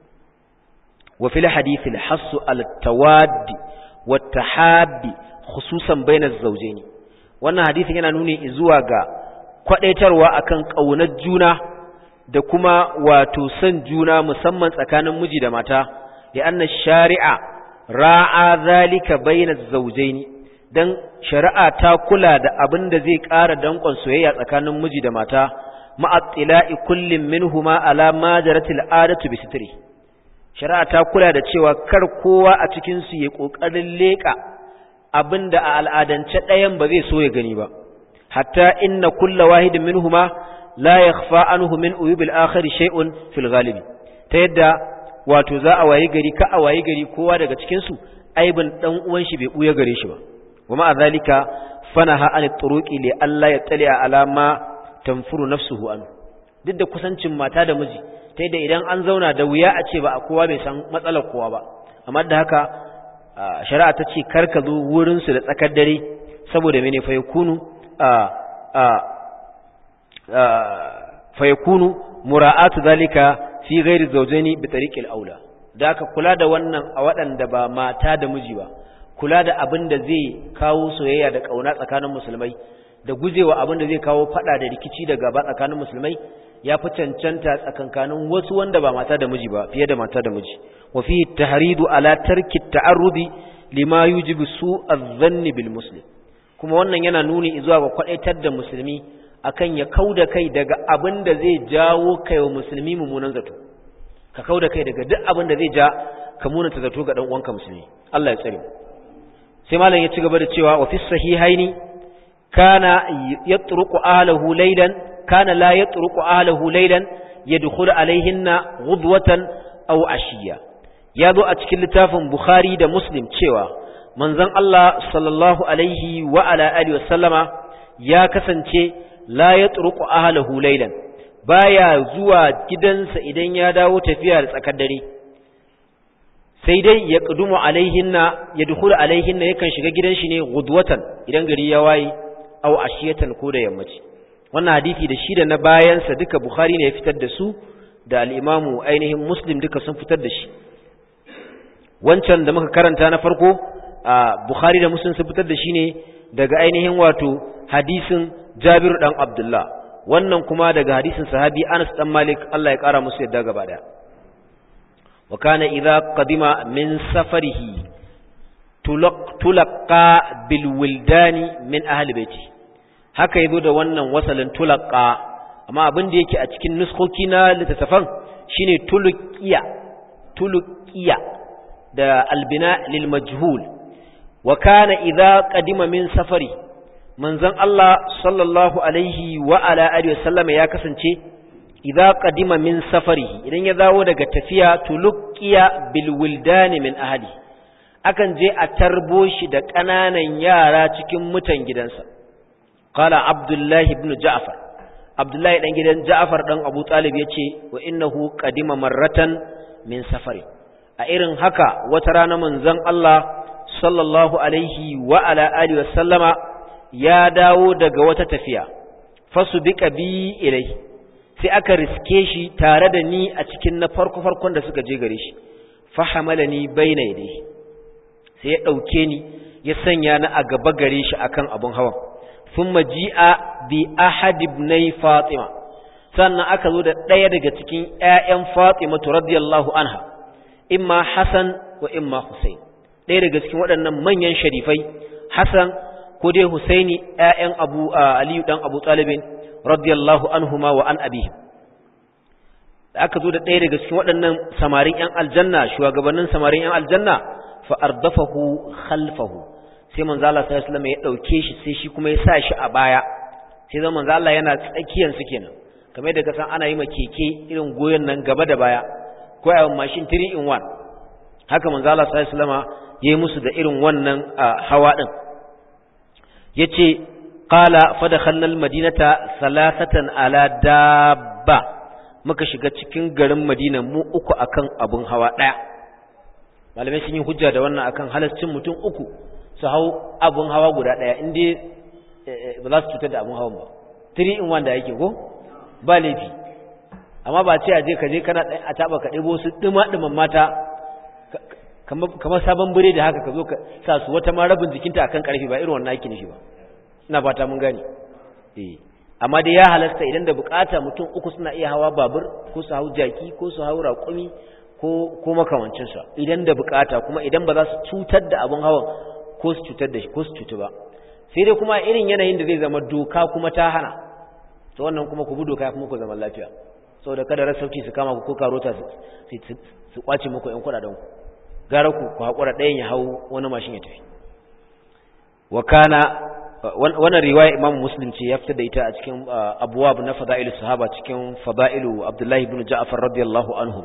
wa fil hadith al-hass al-tawad wa tahabbi khususan bayna az-zawjayn wannan hadisin yana nuni zuwa ga kwadaitarwa akan kaunar juna da kuma wato san juna musamman tsakanin miji da mata ya anna shari'a ra'a zalika bayna az-zawjayn dan shari'a ta kula da abin da zai ƙara dankon soyayya tsakanin miji da mata ma'attila'i kullum minhuma ala ma jaratil adatu bi sitri shari'a ta kula da cewa kar kowa a cikin su ya kokarin leka abinda a al'adance ɗayan ba zai so ya gani ba hatta inna kulla wahidin minhuma la yakhfa anhu min uyubil akhir shay'un fil ghalibi ta yadda wato za a wayi gari ka a wayi gari kowa daga cikin su aibin dan uwan shi bai buya gare shi ba wa ma zalika fanaha an turuqi li alla yattali'a ala ma tanfuru nafsuhu an duk da kusancin mata da miji ta yadda idan an zauna da wuya a ce ba a kowa bai san matsalar kowa ba amma da haka shari'a ta ce kar ka zo wurin su da tsakar dare saboda mene fa yakunu fa yakunu mura'atu zalika fi ghairi zawjaini bi tariqil aula da aka kula da wannan a waɗanda ba mata da miji ba kula da abin da zai kawo soyayya da kauna tsakanin musulmai da gujewa abin da zai kawo fada da rikici da gaba tsakanin musulmai ya fi cancanta tsakankanin wasu wanda ba mata da miji ba fiye da mata da miji wa fi tahridu ala tarki ta'arrudi lima yujibu su adh-dhanni bil muslim kuma wannan yana nuni zuwa ga kwadaitar da musulmi akan ya kauda kai daga abin da zai jawo kai wa musulmi mummunan zato ka kauda kai daga duk abin da zai ja ka munanta zato ga dan uwanka musulmi Allah ya tsare sai malam ya ci gaba da cewa wa fi sahihaini kana yatruqu ahlihi laylan kana la yatruqu ahlihi laylan yadkhulu alaihinna ghudwatan aw ashiya ya zo a cikin littafin bukhari da muslim cewa manzon Allah sallallahu alaihi wa ala alihi wasallama ya kasance la yatruqu ahlihi laylan baya zuwa gidansa idan ya dawo tafiya da tsakar dare sai dai ya ƙudumu alaihinna ya dukula alaihinna yakan shiga gidan shi ne gudwatan idan gari ya waye au ashiyatan ko da yammaci wannan hadisi da shi da na bayansa duka bukhari ne ya fitar da su da al'imamu ainihin muslim duka sun fitar da shi wancan da muka karanta na farko a bukhari da muslim sun fitar da shi ne daga ainihin wato hadisin jabiru dan abdullah wannan kuma daga hadisin sahabi anas dan malik allah ya kara musu yadda gaba daya وكان إذا قدم من سفره تلقى بالولدان من أهل بيته haka yazo da wannan wasalin tulaqqa amma abin da yake a cikin nuskoki na littattafan shine tuluqiya tuluqiya da albina lil majhul wa kana idza qadima min safari manzon Allah sallallahu alaihi wa ala alihi wasallam ya kasance idza qadima min safarihi idan ya dawo daga tafiya tulqiya bil wildani min ahli akan je a tarbo shi da ƙananan yara cikin mutan gidansa qala abdullah ibn ja'far abdullah dan gidan ja'far dan abu talib yace wa innahu qadima marratan min safari a irin haka wata rana manzon Allah sallallahu alaihi wa ala alihi wa sallama ya dawo daga wata tafiya fasu bika bi ilai sai aka riske shi tare da ni a cikin na farko farkon da suka je gare shi fahamalani baina yadayhi sai ya dauke ni ya sanya ni a gaba gare shi akan abun hawan thumma ji'a bi ahad ibnai fatima sannan aka zo da ɗaya daga cikin ƴaƴan fatima radiyallahu anha imma hasan wa imma husain ɗaya daga cikin waɗannan manyan sharifai hasan ko dai husaini ƴaƴan abu aliyu dan abu talibin radiyallahu anhuma wa an abihim da aka zo da ɗaya daga cikin waɗannan samarin ƴan aljanna shugabannin samarin ƴan aljanna fa ardafahu khalfahu sai manzo Allah sallallahu alaihi wasallam ya dauke shi sai shi kuma ya sa shi a baya sai zama manzo Allah yana tsakiyan su kenan kamar yadda ka san ana yi ma keke irin goyon nan gaba da baya ko a mashin 3 in 1 haka manzo Allah sallallahu alaihi wasallam yayi musu da irin wannan hawa din yace qala fa dakhalna almadinata salasatan ala dabba muka shiga cikin garin Madina mu uku akan abun hawa daya malamai sun yi hujja da wannan akan halascin mutum uku su hau abun hawa guda daya inda ba za su cutar da abun hawan ba 3 in 1 da yake ko ba laifi amma ba ce a je ka je kana a taba ka ɗebo su ɗima-ɗiman mata kamar sabon bire da haka ka zo ka sa su wata ma rabin jikinta akan karfi ba irin wannan ake nufi ba ina fata mun gane eh amma dai ya halasta idan da bukata mutum uku suna iya hawa babur ko su hau jaki ko su hau raƙumi ko ko makamancin sa idan da bukata kuma idan ba za su cutar da abun hawan ko su cutar da shi ko su cutu ba sai dai kuma irin yanayin da zai zama doka kuma ta hana to wannan kuma ku bi doka kuma ku zama lafiya saboda kada rasauci su kama ku ko karota su kwace muku yan kuɗaɗen ku gara ku ku haƙura ɗayan ya hau wani mashin ya tafi wa kana wannan riwaya imam muslim ce ya fitar da ita a cikin abuwab na fada'ilu sahaba cikin fada'ilu abdullahi ibn ja'far radiyallahu anhu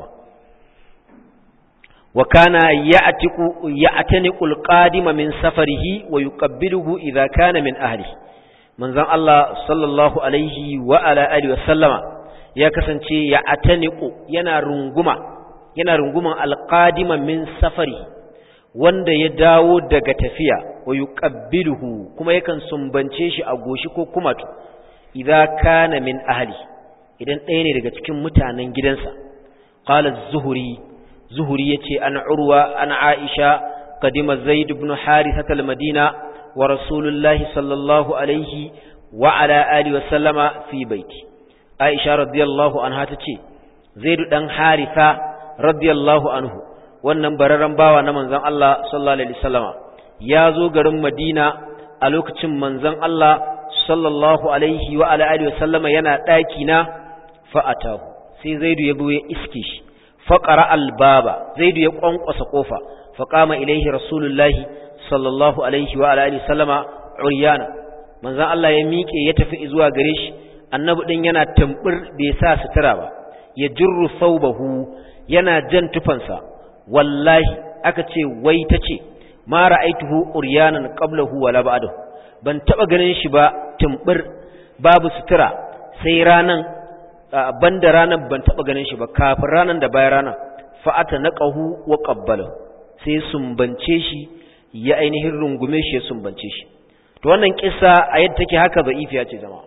wa kana ya'tiqu ya'taniqu al-qadima min safarihi wa yuqabbiluhu idha kana min ahli manzon Allah sallallahu alaihi wa ala alihi wa sallama ya kasance ya'taniqu yana runguma yana runguman alƙadima min safari wanda ya dawo daga tafiya wa yuqabbiluhu kuma yakan sumbance shi a goshi ko kumatu idza kana min ahli idan ɗaya ne daga cikin mutanen gidansa qala az-zuhri zuhri yace an urwa an aisha qadima zaid ibn harithah al-madina wa rasulullahi sallallahu alaihi wa ala alihi wa sallama fi baiti aisha radiyallahu anha tace zaid dan haritha radiyallahu anhu wannan bararren bawa na manzon Allah sallallahu alaihi wasallama ya zo garin Madina a lokacin manzon Allah sallallahu alaihi wa ala alihi wasallama yana daki na fa'atahu sai Zaidu ya zo ya iske shi fa qara albaba Zaidu ya kwankwasa kofa fa qama ilaihi rasulullahi sallallahu alaihi wa ala alihi wasallama uryana manzon Allah ya miƙe ya tafi zuwa gare shi annabi din yana tambur bai sa sutura ba ya jirru thawbahu yana jan tufansa wallahi aka ce wai ta ce ma ra'aituhu uryanan qablahu wala ba'dahu ban taba ganin shi ba tumbur babu sutura sai ranan banda ranan ban taba ganin shi ba kafin ranan da bayan ranan fa'ata naqahu wa qabbalahu sai sumbance shi ya ainihin rungume shi ya sumbance shi to wannan kissa a yadda take haka da'ifiya ce jama'a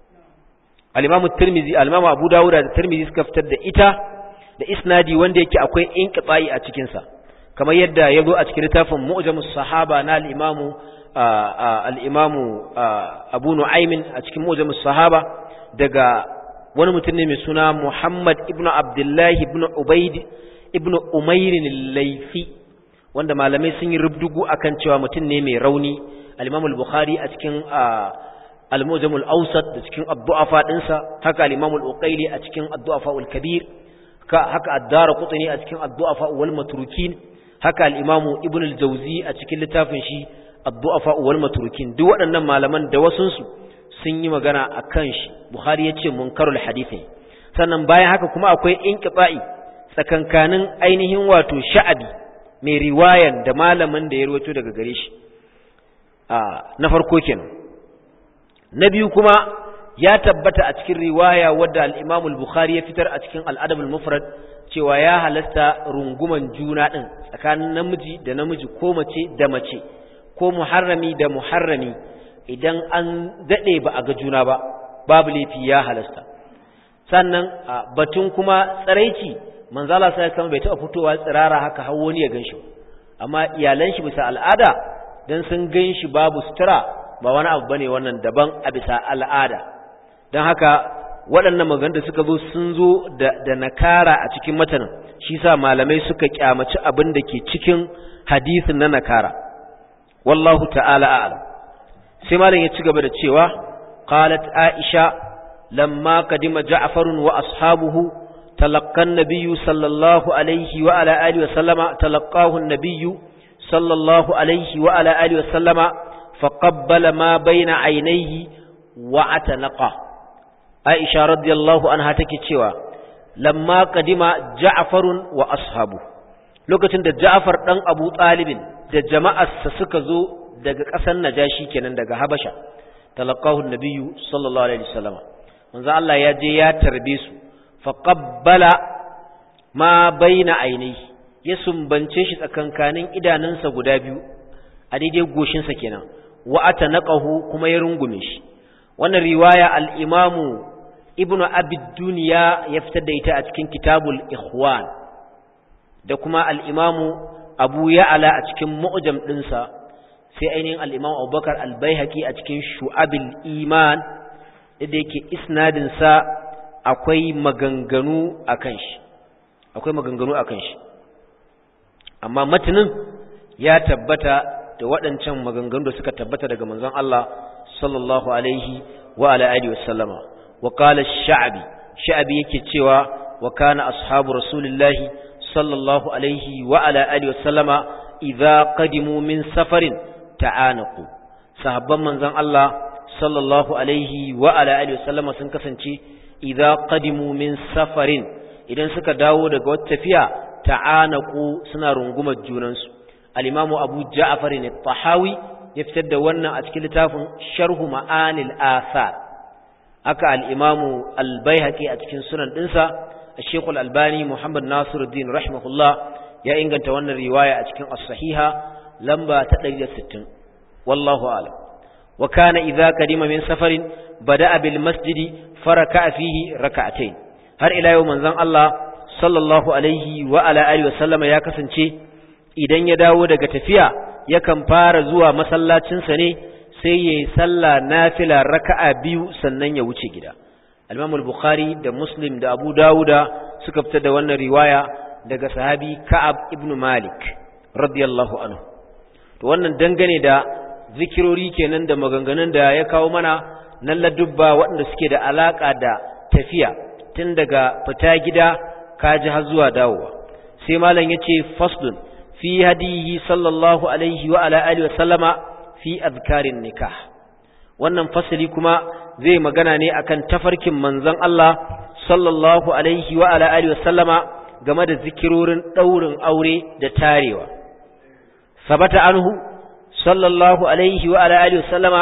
al-imamu tirmizi al-imamu abu dawud da tirmizi suka fitar da ita da isnadi wanda yake akwai inqita'i a cikin sa kamar yadda yazo a cikin littafin mu'jamus sahaba na al-imamu al-imamu Abu Nu'aym a cikin mu'jamus sahaba daga wani mutum ne mai suna Muhammad ibn Abdullah ibn Ubayd ibn Umayr al-Laythi wanda malamai sun yi rubdugu akan cewa mutum ne mai rauni al-Imam al-Bukhari a cikin al-Mu'jam al-Awsat da cikin ad-du'afa dinsa haka al-Imam al-Uqayli a cikin ad-du'afa al-Kabir haka addara kutani a cikin addu'afa wal matrukin haka al-imamu ibn al-jawzi a cikin littafin shi addu'afa wal matrukin duk waɗannan malaman da wasun su sun yi magana akan shi bukhari yace munkarul hadisi sannan bayan haka kuma akwai inqita'i tsakankanin ainihin wato sha'abi mai riwayan da malamin da ya rawaito daga gare shi a na farko kenan na biyu kuma ya tabbata a cikin riwaya wadda al-Imam al-Bukhari ya fitar a cikin al-Adab al-Mufrad cewa ya halasta runguman juna din tsakanin namiji da namiji ko mace da mace ko muharrami da muharrami idan an dade ba a ga juna ba babu laifi ya halasta sannan batun kuma tsaraici manzala sai sama bai taɓa fitowa tsirara haka har wani ya ganshi amma iyalan shi bisa al'ada dan sun ganshi babu sutura ba wani abu bane wannan daban a bisa al'ada dan haka waɗannan maganganun da suka zo sun zo da, da nakara a cikin matanin shi sa malamai suka kyamaci abin da ke cikin hadisin na nakara wallahu ta'ala a'lam sai malam ya ci gaba da cewa qalat aisha lamma qadima ja'far wa ashabuhu talaqqa an-nabiy sallallahu alaihi wa ala alihi wa sallama talaqahu an-nabiy sallallahu alaihi wa ala alihi wa sallama faqabbala ma bayna aynayhi wa atanaqa aisha radiyallahu anha take cewa lamma qadima ja'far wa ashabu lokacin da ja'far dan abu talibin da jama'arsa suka zo daga ƙasar najashi kenan daga habasha talaqahu nabiyyu sallallahu alaihi wasallam manzo Allah ya je ya tarbe su fa qabbala ma baina ainihi ya sumbance shi tsakankanin idanunsa guda biyu a daidai goshinsa kenan wa atanaqahu kuma ya rungume shi wannan riwaya al-imamu ibnu abi dunya ya fitar da ita a cikin kitabul ikhwan da kuma al-imamu abu ya'ala a cikin mu'jam ɗinsa sai ainihin al'imam abubakar albaihaki a cikin shu'abil iman da yake isnadinsa akwai maganganu a kan shi akwai maganganu a kan shi amma matinin ya tabbata da waɗancan maganganu da suka tabbata daga manzon Allah sallallahu alaihi wa ala alihi wa sallama wa qala sha'bi sha'bi yake cewa wa kana ashabu rasulillahi sallallahu alaihi wa ala alihi wa sallama idza qadimu min safarin ta'anaku sahabban manzon Allah sallallahu alaihi wa ala alihi wasallama sun kasance idza qadimu min safarin idan suka dawo daga wata tafiya ta'anaku suna rungumar junansu al-imam Abu Ja'far al-Tahawi ya fitar da wannan a cikin littafin Sharhu Ma'anil Athar aka al-imam al-Baihaqi a cikin sunan dinsa Sheikh al-Albani Muhammad Nasiruddin rahimahullah ya inganta wannan riwaya a cikin as-sahiha lamba ta 160 wallahu a'lam wa kana idza kadima min safarin bada'a bil masjidi faraka fihi rak'atayn har ila yau manzon Allah sallallahu alaihi wa ala alihi wa sallama ya kasance idan ya dawo daga tafiya yakan fara zuwa masallacin sa ne sai yayi sallah nafila raka'a biyu sannan ya wuce gida al-Imam al-Bukhari da Muslim da Abu Dawuda suka fitar da wannan riwaya daga sahabi Ka'ab ibn Malik radiyallahu anhu to wannan dangane da zikirori kenan da maganganun da ya kawo mana nan ladubba waɗanda suke da alaka da tafiya tun daga fita gida kaji har zuwa dawowa sai malam yace faslun fi hadihi sallallahu alaihi wa ala alihi wa sallama fi azkarin nikah wannan fasali kuma zai magana ne akan tafarkin manzon Allah sallallahu alaihi wa ala alihi wa sallama game da zikirorin daurin aure da tarewa ثبت عنه صلى الله عليه وعلى آله وسلم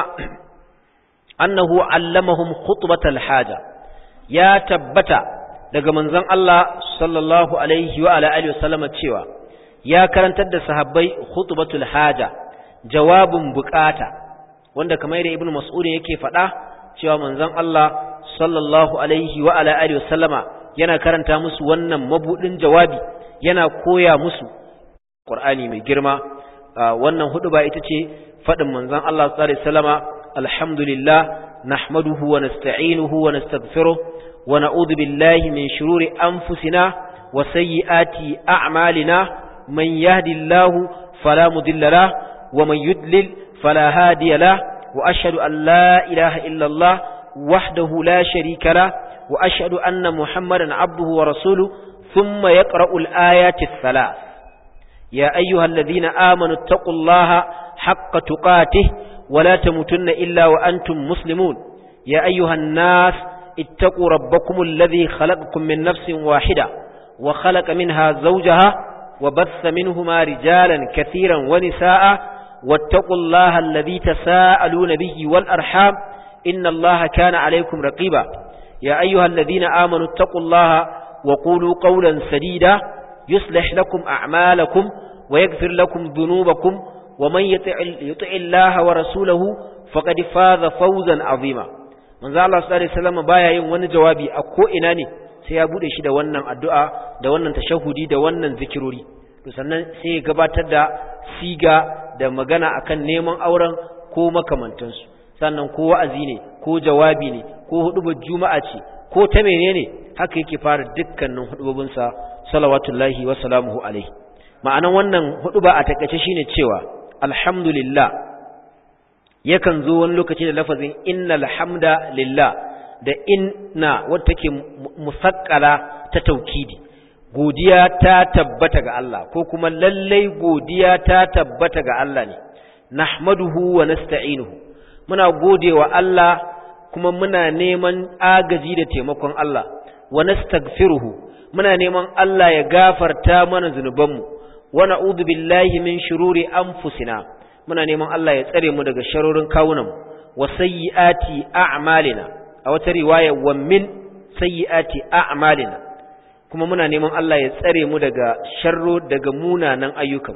أنه علمهم خطبة الحاجة يا تبت daga manzon Allah sallallahu alaihi wa ala alihi wasallam cewa ya karantar da sahabbai khutbatul haja jawabin bukata wanda kamar da ibnu mas'ud yake faɗa cewa manzon Allah sallallahu alaihi wa ala alihi wasallama yana karanta musu wannan mabudin jawabi yana koya musu Qur'ani mai girma wannan hudu ba ita ce faɗin manzon Allah sallallahu alaihi wasallama alhamdulillah nahmaduhu wa nasta'inuhu wa nastaghfiruh wa na'udhu billahi min shururi anfusina wa sayyiati a'malina man yahdihillahu fala mudilla lah wa man yudlil fala hadiya lah wa ashhadu an la ilaha illa Allah wahdahu la sharika lah wa ashhadu anna muhammadan abduhu wa rasuluhu thumma yaqra'u al-ayati ath-thalath يا أيها الذين آمنوا اتقوا الله حق تقاته ولا تموتن إلا وأنتم مسلمون يا أيها الناس اتقوا ربكم الذي خلقكم من نفس واحدة وخلق منها زوجها وبث منهما رجالا كثيرا ونساء واتقوا الله الذي تساءلون به والأرحام إن الله كان عليكم رقيبا يا أيها الذين آمنوا اتقوا الله wa qulu qawlan sadida yuslih lakum a'malakum wa yaghfir lakum dhunubakum wa man yuti' Allah wa rasulahu faqad faza fawzan azima manzo Allah sallallahu alaihi wasallam baya yin wani jawabi a ko ina ne sai ya bude shi da wannan addu'a da wannan tashahudi da wannan zikirori to sannan sai ya gabatar da siga da magana akan neman auren ko makamantansu sannan ko wa'azi ne ko jawabi ne ko hudubar juma'a ce ko ta menene haka yake fara dukkanin hudubobinsa salawatullahi wa salamuhu alaihi ma'anan wannan huduba a takaice shine cewa alhamdulillah yakan zo wani lokaci da lafazin innal hamda lillah da inna wadda take musakkala ta taukidi godiya ta tabbata ga Allah ko kuma lallai godiya ta tabbata ga Allah ne nahmaduhu wa nasta'inuhu muna godewa Allah kuma muna neman agaji da taimakon Allah wa nastaghfiruhu muna neman Allah ya gafarta mana zunubanmu wa na'udhu billahi min shururi anfusina muna neman Allah ya tsare mu daga sharorin kawunanmu wa sayyiati a'malina a wata riwaya wa min sayyiati a'malina kuma muna neman Allah ya tsare mu daga sharro daga munanan ayyukan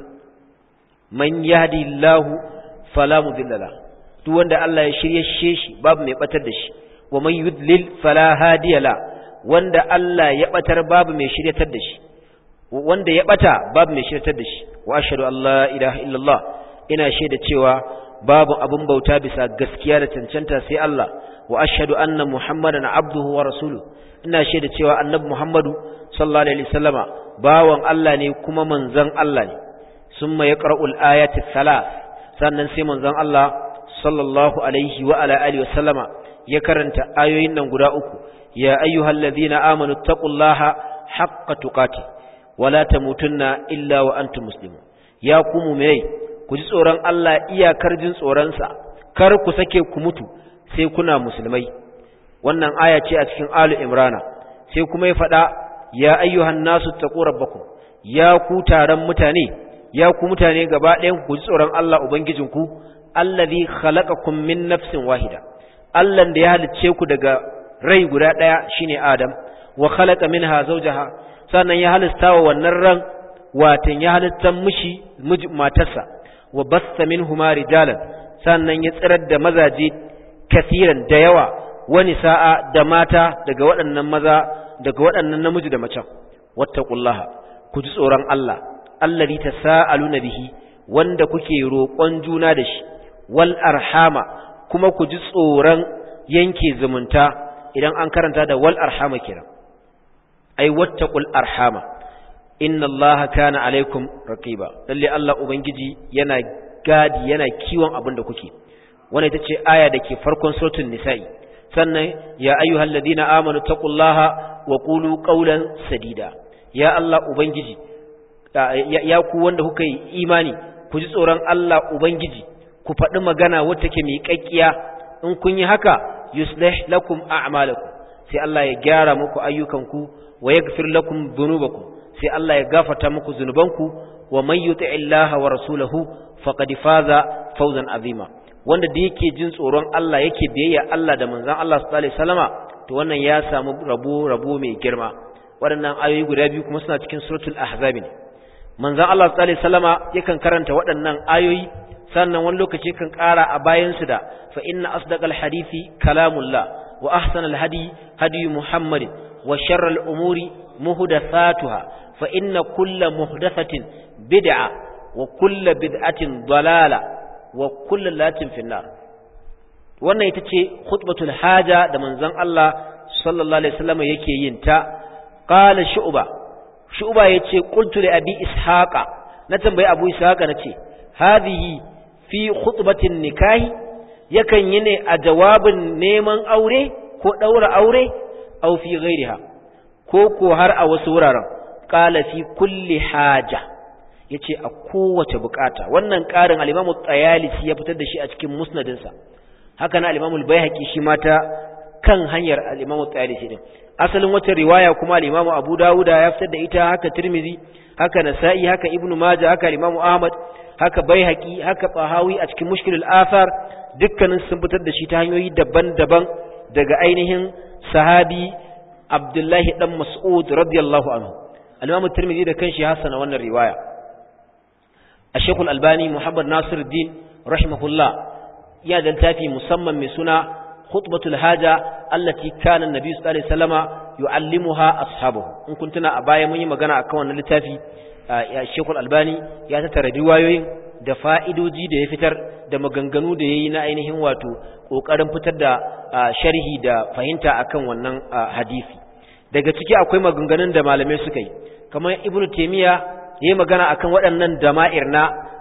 man yahdillahu fala mudilla la duk wanda Allah ya shirye shi babu mai batar da shi wa man yudlil fala hadiya la wanda Allah ya batar babu mai shiryatar da shi wanda ya bata babu mai shiryatar da shi wa ashhadu an la ilaha illallah ina shaida cewa babu abun bauta bisa gaskiya da cancanta sai Allah wa ashhadu anna muhammadan abduhu wa rasuluhu ina shaida cewa annabi muhammadu sallallahu alaihi wasallama bawan Allah ne kuma manzon Allah ne summa yaqra'ul ayati thalath sannan sai manzon Allah sallallahu alaihi wa ala alihi wasallama ya karanta ayoyin nan guda uku ya ayyuhallazina amanu taqullaha haqqa tuqati wa la tamutunna illa wa antum muslimun ya ku mu'minai ku ji tsoron Allah iyakar jin tsoron sa kar ku sake ku mutu sai kuna musulmai wannan aya ce a cikin alu imrana sai kuma ya faɗa ya ayyuhan nasu taqu rabbakum ya ku taron mutane ya ku mutane gaba ɗayan ku ji tsoron Allah ubangijinku allazi khalaqakum min nafsin wahida Allah da ya halicce ku daga rai guda ɗaya shine Adam wa khalaqa minha zawjaha sannan ya halista wa wannan ran watan ya halitta mishi matarsa wa basta minhuma rijalan sannan ya tsirar da mazaje kasiran da yawa wani sa'a da mata daga waɗannan maza daga waɗannan namiji da macen wattaqullaha ku ji tsoron Allah allazi tasaaluna bihi wanda kuke roƙon juna da shi wal arhama kuma ku ji tsoron yanke zumunta idan an karanta da wal arhama kira ai wattaqul arhama inna allaha kana alaikum raqiba lalle Allah ubangiji yana gadi yana kiwon abin da kuke wannan ita ce aya da ke farkon suratul nisa'i sannan ya ayyuhal ladina amanu taqullaha wa qulu qawlan sadida ya Allah ubangiji ya ku wanda kuka yi imani ku ji tsoron Allah ubangiji ku faɗi magana wacce take miƙaƙƙiya in kun yi haka yuslih lakum a'malakum sai Allah ya gyara muku ayyukanku wa yaghfir lakum dhunubakum sai Allah ya gafarta muku zunubanku wa man yuti'illaha wa rasulahu faqad faza fawzan azima wanda da yake jin tsoron Allah yake biyayya Allah da manzon Allah sallallahu alaihi wasallama to wannan ya samu rabo rabo mai girma waɗannan ayoyi guda biyu kuma suna cikin suratul ahzab ne manzon Allah sallallahu alaihi wasallama yakan karanta waɗannan ayoyi sannan wani lokaci kan ƙara a bayan su da fa inna asdaqal hadisi kalamullah wa ahsanal hadi hadi muhammadin wa sharral umuri muhdathatuha fa inna kulla muhdathatin bid'a wa kulla bid'atin dalala wa kullu latin finnar wannan ita ce khutbatul haja da manzon Allah sallallahu alaihi wasallam yake yin ta qala shu'ba shu'ba yace qultu li abi ishaqa na tambayi abu ishaqa nace hadhihi fi khutbatin nikahi yakan yi ne a jawabin neman aure ko daura aure aw fi ghairiha ko ko har a wasu wuraren qala fi kulli haja yace a kowace bukata wannan karin al-Imam Tayalisi ya fitar da shi a cikin musnadinsa haka na al-Imam al-Baihaqi shi ma ta kan hanyar al-Imam Tayalisi din asalin wata riwaya kuma al-Imam Abu Dawud ya fitar da ita haka Tirmidhi haka Nasa'i haka Ibn Majah haka al-Imam Ahmad haka Baihaqi haka Tahawi a cikin Mushkil al-Athar dukkanin sun fitar da shi ta hanyoyi daban-daban daga ainihin sahabi abdullahi dan mas'ud radiyallahu anhu al-imam at-tirmidhi da kanshi hasana wannan riwaya ash-shaykh al-albani muhammad nasiruddin rahimahullah ya da littafi musamman mai suna khutbatul haja allati kana an-nabi sallallahu alaihi wasallama yu'allimuha ashabahu in kun tuna a baya mun yi magana akan wannan littafi Sheikh Al-Albani ya tattara riwayoyin da fa'idoji da ya fitar da maganganu da yayi na ainihin wato kokarin fitar da sharhi da fahimta akan wannan hadisi daga ciki akwai maganganun da malamai suka yi kamar Ibn Taymiyyah yayi magana akan waɗannan dama'ir na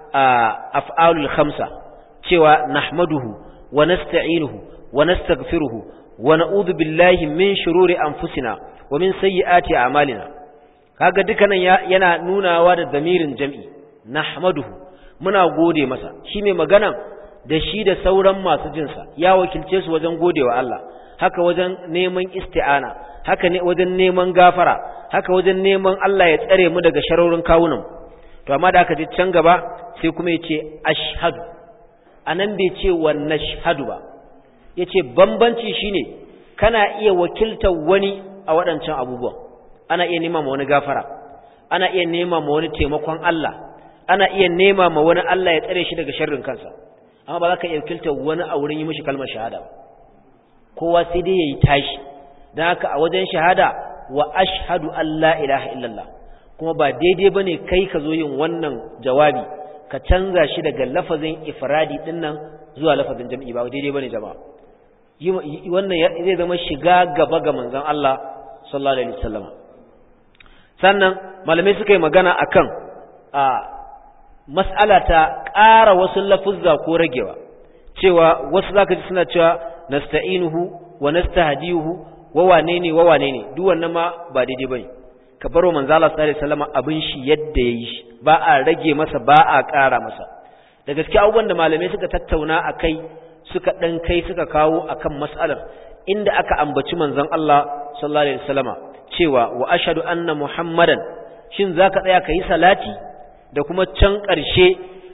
af'alul khamsa cewa nahmaduhu wa nasta'inuhu wa nastaghfiruhu wa na'udhu billahi min shururi anfusina wa min sayyiati a'malina kaga dukkanin yana nunawa da damirin jam'i nahmaduhu muna gode masa shi mai magana da shi da sauran masu jinsa ya wakilce su wajen godewa Allah haka wajen neman isti'ana haka ne wajen neman gafara haka wajen neman Allah ya tsare mu daga sharorin kawunan to amma da aka ji can gaba sai kuma ya ce ashhadu anan bai ce wa nashhadu ba yace bambanci shine kana iya wakiltar wani a waɗancan abubuwan ana iya nema ma wani gafara ana iya nema ma wani taimakon Allah ana iya nema ma wani Allah ya tsare shi daga sharrin kansa amma ba za ka iya wakiltar wani a wurin yi mishi kalmar shahada ba kowa sai dai yayi tashi dan haka a wajen shahada wa ashhadu an la ilaha illallah kuma ba daidai bane kai ka zo yin wannan jawabi ka canza shi daga lafazin ifradi din nan zuwa lafazin jam'i ba daidai bane jama'a wannan zai zama shiga gaba ga manzon Allah sallallahu alaihi wasallam sannan malamai suka yi magana akan a mas'ala ta ƙara wasu lafuzza ko ragewa cewa wasu zaka ji suna cewa nasta'inuhu wa nastahdihu wa wane ne wa wane ne duk wannan ma ba daidai bane ka baro manzo Allah sallallahu alaihi wasallam abin shi yadda yayi shi ba a rage masa ba a ƙara masa da gaskiya abubuwan da malamai suka tattauna akai suka dan kai suka kawo akan mas'alar inda aka ambaci manzon Allah sallallahu alaihi wasallama cewa wa ashhadu anna muhammadan shin zaka tsaya kai salati da kuma can ƙarshe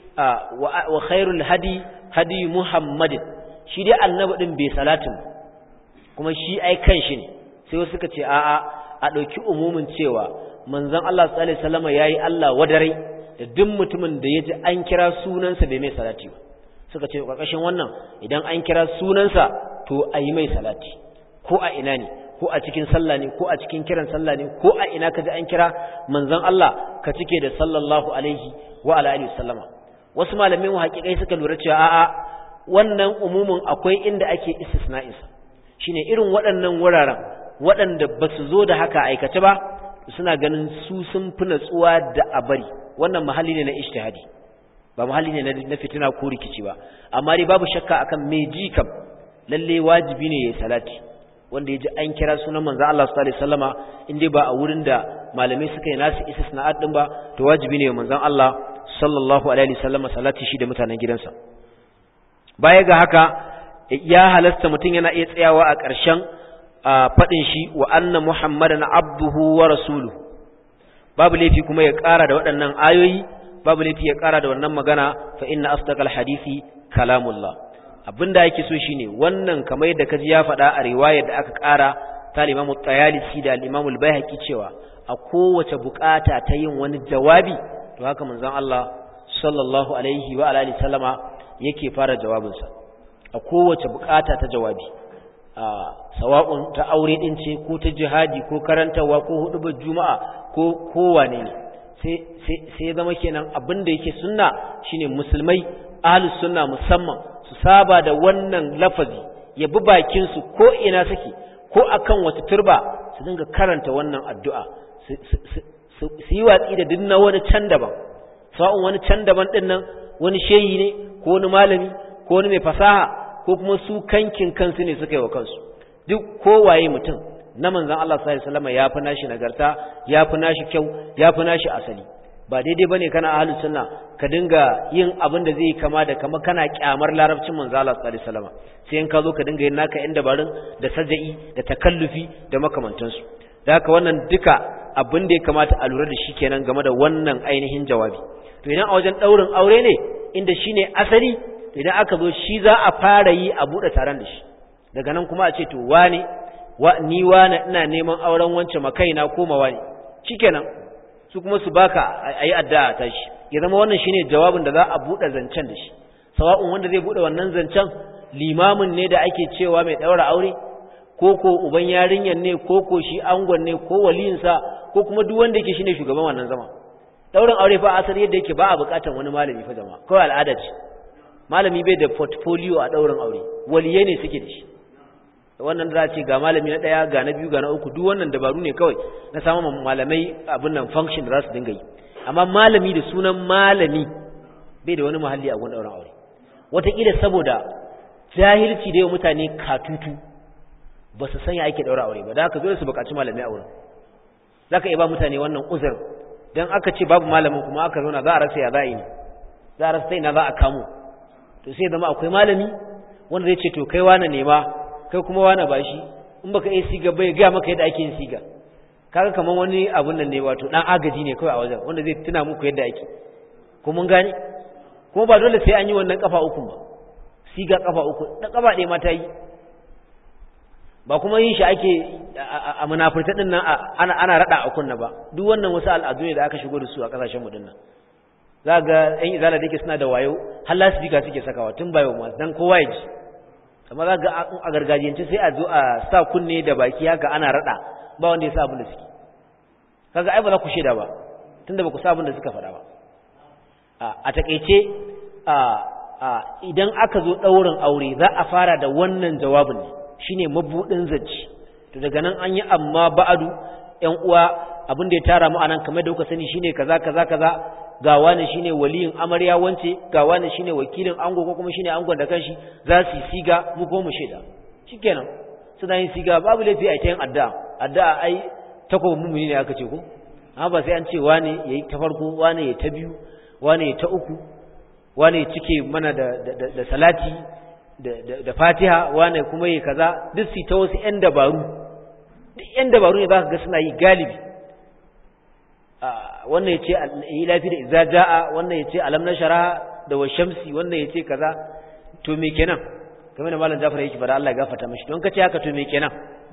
wa khairul hadi hadi muhammadin shi dai annabi din bai salatin kuma shi ai kan shi ne sai wasu suka ce a'a a ɗauki umumin cewa manzon Allah sallallahu alaihi wasallama yayi Allah wadarai da duk mutumin da yaji an kira sunansa bai mai salati ba suka ce ƙarƙashin wannan idan an kira sunansa to a yi mai salati ko a ina ne ko a cikin sallah ne ko a cikin kiran sallah ne ko a ina kaji an kira manzon Allah ka cike da sallallahu alaihi wa ala alihi wasallama wasu malamai mu haƙiƙai suka lura cewa a'a wannan umumin akwai inda ake istisna'in sa shine irin waɗannan wuraren waɗanda ba su zo da haka aikace ba suna ganin su sun fi natsuwa da abari wannan mahalli ne na ijtihadi ba muhalli ne na fitina ko rikici ba amma dai babu shakka akan me ji kam lalle wajibi ne yayi salati wanda yaji an kira sunan manzo Allah sallallahu alaihi wasallama in dai ba a wurin da malamai suka yi nasu istisna'at din ba to wajibi ne manzon Allah sallallahu alaihi wasallama salati shi da mutanen gidansa baya ga haka ya halasta mutum yana iya tsayawa a ƙarshen faɗin shi wa anna muhammadan abduhu wa rasuluhu babu laifi kuma ya ƙara da waɗannan ayoyi babu laifi ya ƙara da wannan magana fa inna asdaqal hadisi kalamullah abinda yake so shine wannan kamar yadda kaji ya faɗa a riwayar da aka ƙara ta Imam Tayalisi da Imam Al-Baihaqi cewa a kowace bukata ta yin wani jawabi to haka manzon Allah sallallahu alaihi wa alihi sallama yake fara jawabinsa a kowace bukata ta jawabi a sawa'un ta aure din ce ko ta jihadi ko karantawa ko hudubar juma'a ko kowane ne sai zama kenan abin da yake sunna shine musulmai ahlus sunna musamman su saba da wannan lafazi ya bi bakin su ko ina suke ko akan wata turba su dinga karanta wannan addu'a su yi watsi da dinna wani can daban sa'un wani can daban din nan wani shehi ne ko wani malami ko wani mai fasaha ko kuma su kankin kansu ne suka yi wa kansu duk kowaye mutum na manzan Allah sallallahu alaihi wasallam ya fi nashi nagarta ya fi nashi kyau ya fi nashi asali ba daidai bane kana ahlus sunna ka dinga yin abin da zai kama da kama kana kyamar larabcin manzan Allah sallallahu alaihi wasallam sai in ka zo ka dinga yin naka yan dabarun da saja'i da takallufi da makamantansu da haka wannan duka abin da ya kamata a lura da shi kenan game da wannan ainihin jawabi to idan a wajen daurin aure ne inda shine asali idan aka zo shi za a fara yi a bude taron da shi daga nan kuma a ce to wane wa ni wani ina neman auren wance makaina ko mawani shikenan su kuma su baka ayi addu'a ta shi ya zama wannan shine jawabin da za a bude zancen da shi sawa'un wanda zai bude wannan zancen limamin ne da ake cewa mai daura aure ko ko uban yarinyar ne ko ko shi angon ne ko waliyinsa ko kuma duk wanda yake shine shugaban wannan zama daurin aure fa asali yadda yake ba a bukatar wani malami fa jama'a kawai al'ada ce malami bai da portfolio a daurin aure waliye ne suke da shi wannan da za ce ga malami na daya ga na biyu ga na uku duk wannan dabaru ne kawai na samun malamai abin nan function da za su dinga yi amma malami da sunan malami bai da wani muhalli a gun daurin aure wataƙila saboda jahilci da yau mutane katutu ba su sanya ake daura aure ba da haka dole su buƙaci malami a wurin za ka iya ba mutane wannan uzur don aka ce babu malamin kuma aka zauna za a rasa ya za a yi ne za a rasa ta ina za a kamo to sai zama akwai malami wanda zai ce to kai wane nema kai kuma wane ba shi in baka iya siga bai gaya maka yadda ake yin siga kaga kamar wani abun nan ne wato dan agaji ne kawai a wajen wanda zai tuna muku yadda ake ko mun gane kuma ba dole sai an yi wannan kafa uku ba siga kafa uku da kafa ɗaya ma ta yi ba kuma yin shi ake a munafurta din nan ana ana rada a kunna ba duk wannan wasu al'adu ne da aka shigo da su a kasashen mu dinnan za ga ɗan izala da yake suna da wayo har lasifika suke sakawa tun bayo ma dan kowa ya ji amma za ga a gargajiyance sai a zo a sa kunne da baki haka ana rada ba wanda ya sa abin da suke kaga ai ba za ku shaida ba tunda ba ku sa abin da suka faɗa ba a takeice idan aka zo ɗaurin aure za a fara da wannan jawabin ne shine mabudin zaci to daga nan an yi amma ba'adu ƴan uwa abin da ya tara mu anan kamar da kuka sani shine kaza kaza kaza ga wani shine waliyin amarya wance ga wani shine wakilin ango ko kuma shine angon da kanshi za su siga mu ko mu sheda shikenan suna yin siga babu laifi a tayin addu'a addu'a ai takobi mumuni ne aka ce ko amma ba sai an ce wani yayi ta farko wani ya ta biyu wani ya ta uku wani ya cike mana da da salati da fatiha wane kuma yi kaza duk su ta wasu 'yan dabaru duk 'yan dabaru ne za ka ga suna yi galibi wannan ya ce yi lafi da iza ja'a wannan ya ce alam na shara da wa shamsi wannan ya ce kaza to me kenan kamar da malam jafar yake bada Allah ya gafarta mashi don ka ce haka to me kenan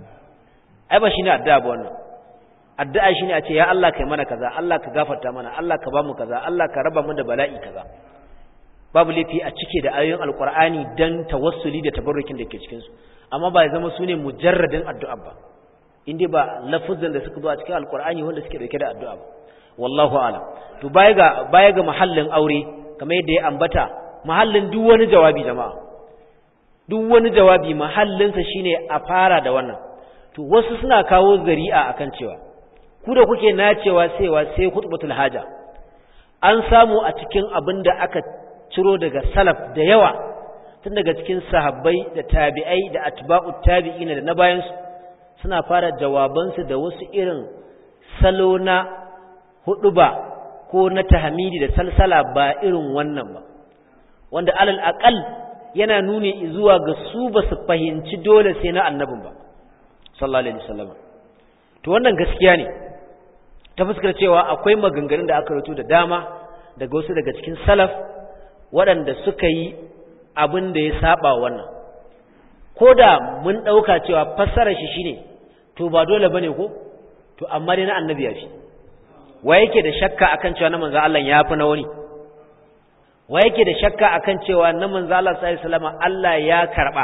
ai ba shine addu'a ba wannan addu'a shine a ce ya Allah kai mana kaza Allah ka gafarta mana Allah ka ba mu kaza Allah ka raba mu da bala'i kaza babu laifi a cike da ayoyin alkur'ani dan tawassuli da tabarrukin da ke cikin su amma ba ya zama sune mujarradin addu'a ba inda ba lafuzan da suka zo a cikin alkur'ani wanda suke dauke da addu'a ba wallahu a'lam to baya ga baya ga mahallin aure kamar yadda ya ambata mahallin duk wani jawabi jama'a duk wani jawabi mahallin sa shine a fara da wannan to wasu suna kawo zari'a akan cewa ku da kuke nacewa cewa sai khutbatul haja an samu a cikin abin da aka ciro daga salaf da yawa tun daga cikin sahabbai da tabi'ai da atba'ut tabi'ina da na bayansu suna fara jawabansu da wasu irin salo na huduba ko na tahmidi da salsala ba irin wannan ba wanda alal aqal yana nuni zuwa ga su ba su fahimci dole sai na annabin ba sallallahu alaihi wasallam to wannan gaskiya ne ta fuskar cewa akwai maganganun da aka rubuta da dama daga wasu daga cikin salaf waɗanda suka yi abin da ya saba wannan ko da mun ɗauka cewa fassarar shi shine to ba dole bane ko to amma dai na annabi ya fi wa yake da shakka akan cewa na manzo Allah ya fi na wani wa yake da shakka akan cewa na manzo Allah sallallahu alaihi wasallam Allah ya karba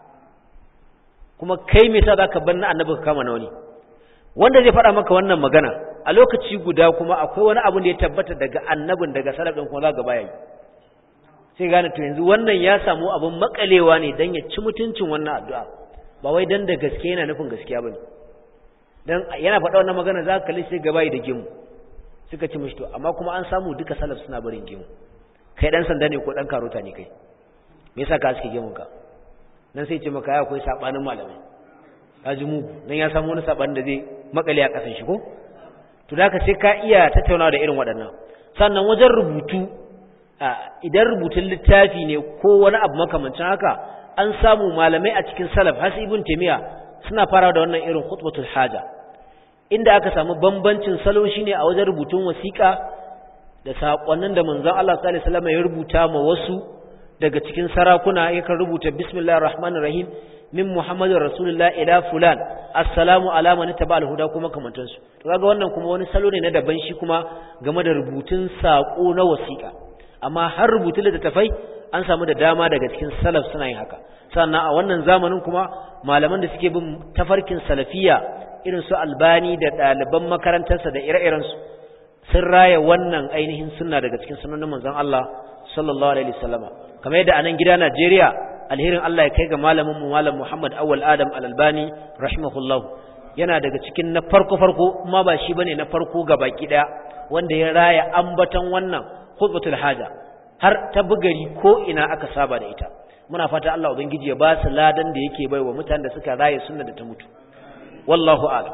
kuma kai me yasa zaka bar na annabi ka kama na wani wanda zai faɗa maka wannan magana a lokaci guda kuma akwai wani abu da ya tabbata daga annabin daga salaf din kuma za ga baya yi sai gane to yanzu wannan ya samu abin makalewa ne dan ya ci mutuncin wannan addu'a ba wai dan da gaske yana nufin gaskiya bane dan yana faɗa wannan magana za ka kalli sai gaba da gimu suka ci mishi to amma kuma an samu duka salaf suna barin gimu kai dan sanda ne ko dan karota ne kai me yasa ka aske gimun ka nan sai ce maka ya akwai sabanin malamai ka ji mu dan ya samu wani sabanin da zai makale a kasan shi ko to da ka sai ka iya tattaunawa da irin waɗannan sannan wajen rubutu idan rubutun littafi ne ko wani abu makamancin haka an samu malamai a cikin salaf har ibn taymiya suna farawa da wannan irin khutbatul haja inda aka samu bambancin salo shine a wajen rubutun wasiƙa da sakonnin da manzon Allah sallallahu alaihi wasallam ya rubuta ma wasu daga cikin sarakuna yakan rubuta bismillahir rahmanir rahim min muhammadin rasulullah ila fulan assalamu ala man taba alhuda kuma kamantan su to kaga wannan kuma wani salo ne na daban shi kuma game da rubutun sako na wasiƙa amma har rubutun littattafai an samu da dama daga cikin salaf suna yin haka sannan a wannan zamanin kuma malaman da suke bin tafarkin salafiya irin su albani da ɗaliban makarantarsa da ire-irensu sun raya wannan ainihin sunna daga cikin sunanin manzon Allah sallallahu alaihi wasallama kamar yadda a nan gida Najeriya alherin Allah ya kai ga malamin mu malam Muhammad Awwal Adam Al-Albani rahimahullah yana daga cikin na farko farko kuma ba shi bane na farko ga baki daya wanda ya raya ambaton wannan khutbatul haja har ta bugari ko ina aka saba da ita muna fata Allah ubangiji ya ba su ladan da yake baiwa mutanen da suka raye sunna da ta mutu wallahu a'lam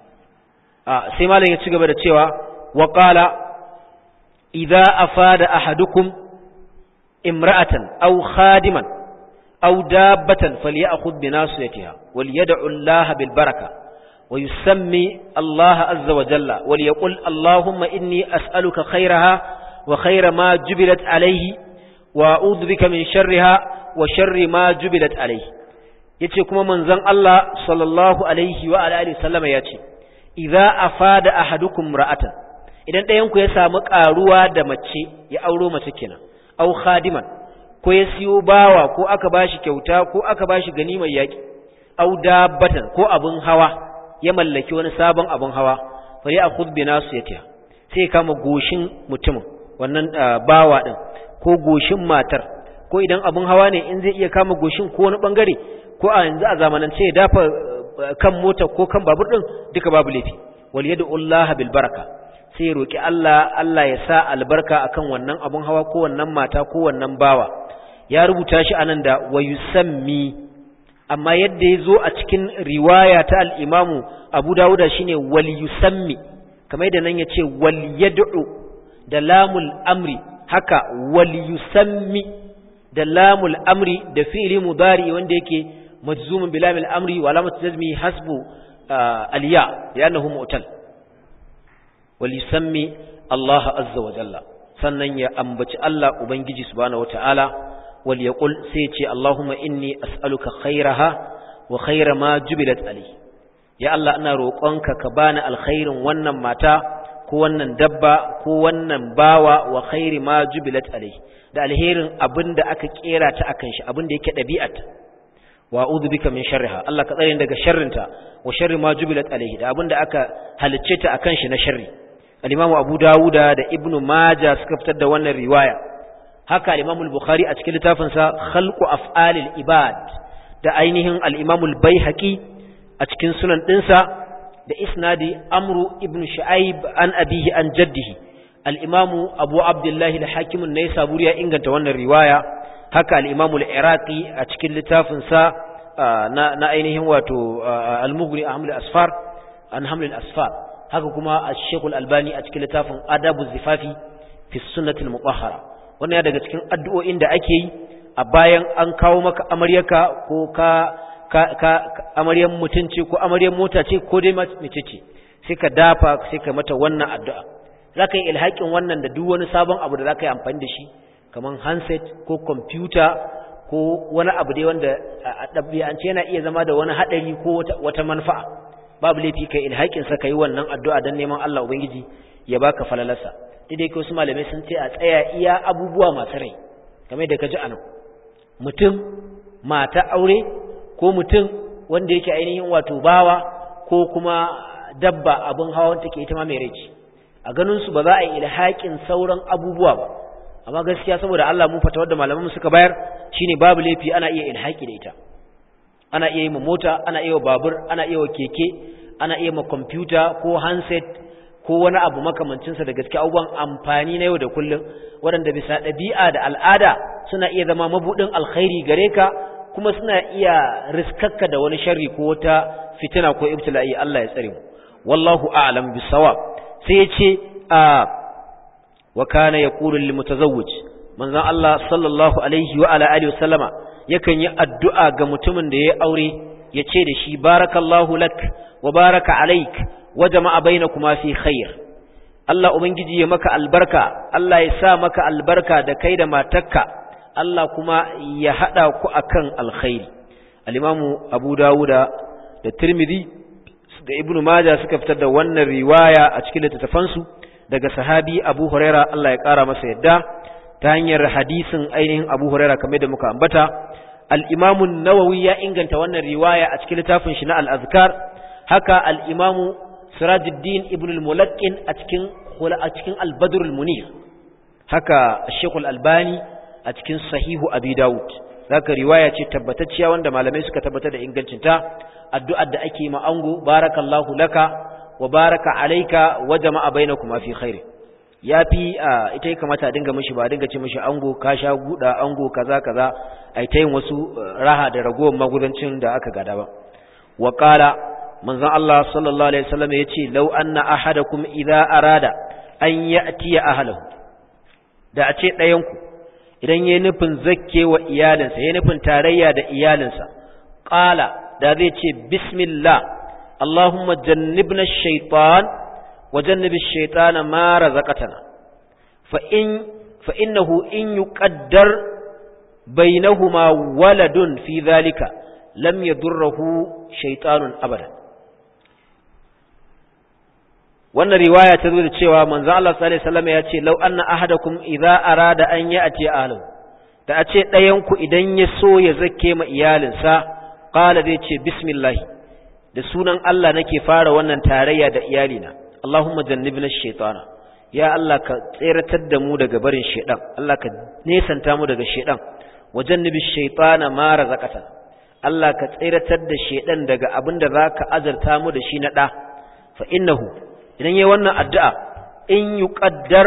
a sai malam ya ci gaba da cewa wa qala idza afada ahadukum imra'atan aw khadiman aw dabbatan falyakhudh bi nasiyatiha wal yad'u Allah bil baraka wa yusammi Allah azza wa jalla wal yaqul Allahumma inni as'aluka khayraha wa khayra ma jubilat alayhi wa a'udhu bika min sharriha wa sharri ma jubilat alayhi yace kuma manzon Allah sallallahu alaihi wa alihi sallama yace idza afada ahadukum ra'atan idan ɗayan ku ya samu karuwa da mace ya auro mace kenan au khadiman ko ya siyo bawa ko aka bashi kyauta ko aka bashi ganimar yaki au dabbatan ko abun hawa ya mallaki wani sabon abun hawa fa ya akhud bi nasiyatiha sai kama goshin mutumin wannan bawa din ko goshin matar ko idan abun hawa ne in zai iya kama goshin ko wani bangare ko a yanzu a zamanance ya dafa kan mota ko kan babur din duka babu laifi wal yadu Allah bil baraka sai ya roki Allah Allah ya sa albarka akan wannan abun hawa ko wannan mata ko wannan bawa ya rubuta shi anan da wayusammi amma yadda ya zo a cikin riwaya ta al-Imam Abu Dawud shine wal yusammi kamar yadda nan yace wal yad'u da lamul amri haka wal yusammi da lamul amri da fi'li mudari wanda yake majzumun bilamil amri wa alamat jazmi hasbu aliya li'annahu mu'tal wal yusammi Allah azza wa jalla sannan ya ambaci Allah ubangiji subhanahu wata'ala wal yaqul sai ce Allahumma inni as'aluka khairaha wa khaira ma jubilat alayhi ya Allah ina roƙonka ka bani alkhairin wannan mata ko wannan dabba ko wannan bawa wa khairi ma jubilat alayhi da alherin abinda aka kera ta akan shi abinda yake dabi'ata wa a'udhu bika min sharriha Allah ka tsare daga sharrinta wa sharri ma jubilat alayhi da abinda aka halicce ta akan shi na sharri al-Imam Abu Dawuda da Ibn Majah suka fitar da wannan riwaya haka al-Imam al-Bukhari a cikin littafin sa Khalqu Af'alil Ibad da ainihin al-Imam al-Baihaqi a cikin sunan dinsa da isnadi Amru ibn Shu'aib an abihi an jaddihi al-Imam Abu Abdullah al-Hakim an-Naisaburi ya inganta wannan riwaya haka al-Imam al-Iraqi a cikin littafin sa na na ainihin wato al-Mughni Ahmad al-Asfar an Haml al-Asfar haka kuma al-Sheikh al-Albani a cikin littafin Adabu Zifafi fi Sunnati al-Mutahhara wannan ya daga cikin addu'o'in da ake yi a bayan an kawo maka amaryarka ko ka ka ka amaryar mutunci ko amaryar mota ce ko dai mace ce sai ka dafa sai ka mata wannan addu'a zaka yi ilhakin wannan da duk wani sabon abu da zaka yi amfani da shi kaman handset ko kwamfuta ko wani abu dai wanda a ɗabi'ance yana iya zama da wani haɗari ko wata manfa'a babu laifi kai ilhakin sa kai wannan addu'a dan neman Allah ubangiji ya baka falalarsa dai kai wasu malamai sun ce a tsaya iya abubuwa masu rai kamar da kaji anan mutum mata aure ko mutum wanda yake ainihin wato bawa ko kuma dabba abin hawa wanda take ita ma mai rai a ganin su ba za a yi ilhakin sauran abubuwa ba amma gaskiya saboda Allah mun fata wadda malaman suka bayar shine babu laifi ana iya ilhaki da ita ana iya yi ma mota ana iya wa babur ana iya wa keke ana iya ma kwamfuta ko handset ko wani abu makamancin sa da gaskiya abubuwan amfani na yau da kullum waɗanda bisa ɗabi'a da al'ada suna iya zama mabudin alkhairi gare ka kuma suna iya riskakka da wani sharri ko wata fitina ko ibtila'i Allah ya tsare mu wallahu a'lam bisawab sai ya ce a wa kana yaqulu lil mutazawwij manzon Allah sallallahu alaihi wa ala alihi wasallama yakan yi addu'a ga mutumin da ya aure ya ce da shi barakallahu lak wa baraka alaik wa jama'a bainakuma fi khair Allah ubangiji ya maka albarka Allah ya sa maka albarka da kai da matarka Allah kuma ya hada ku akan alkhairi al-imamu Abu Dawuda da Tirmidhi da Ibn Majah suka fitar da wannan riwaya a cikin littattafansu daga sahabi Abu Huraira Allah ya kara masa yadda ta hanyar hadisin ainihin Abu Huraira kamar da muka ambata al-Imam an-Nawawi ya inganta wannan riwaya a cikin littafin shi na al-Azkar haka al-Imam Sirajuddin Ibn al-Mulaqqin a cikin a cikin al-Badr al-Munir haka Sheikh al-Albani a cikin Sahihu Abi Dawud zaka riwaya ce tabbatacciya wanda malamai suka tabbatar da ingancinta addu'ar da ake ma ango barakallahu laka wa baraka alayka wa jama'a bainakuma fi khair yafi ita ya kamata a dinga mishi ba dinga ce mishi ango ka sha guda ango kaza kaza ai ta yin wasu raha da ragowar magudancin da aka gada ba wa qala manzon Allah sallallahu alaihi wasallam yace law anna ahadakum idza arada an ya'ti ahlihi da a ce ɗayan ku idan yayi nufin zakke wa iyalinsa yayi nufin tarayya da iyalinsa qala da zai ce bismillah Allahumma jannibna shaitan wa jannibi shaitana ma razaqatana fa in fa innahu in yuqaddar bainahuma waladun fi dhalika lam yadurruhu shaitanun abada wannan riwaya ta zo da cewa manzo Allah sallallahu alaihi wasallam ya ce law anna ahadakum idza arada an ya'ti ahlihi da a ce ɗayan ku idan ya so ya zake ma iyalinsa qala zai ce bismillah da sunan Allah nake fara wannan tarayya da iyalina Allahumma jannibna ash-shaytana ya Allah ka tseratar da mu daga barin shedan Allah ka nesanta mu daga shedan wa jannibi ash-shaytana ma razaqatana Allah ka tseratar da shedan daga abinda zaka azarta mu da shi na da fa innahu idan yayi wannan addu'a in yuqaddar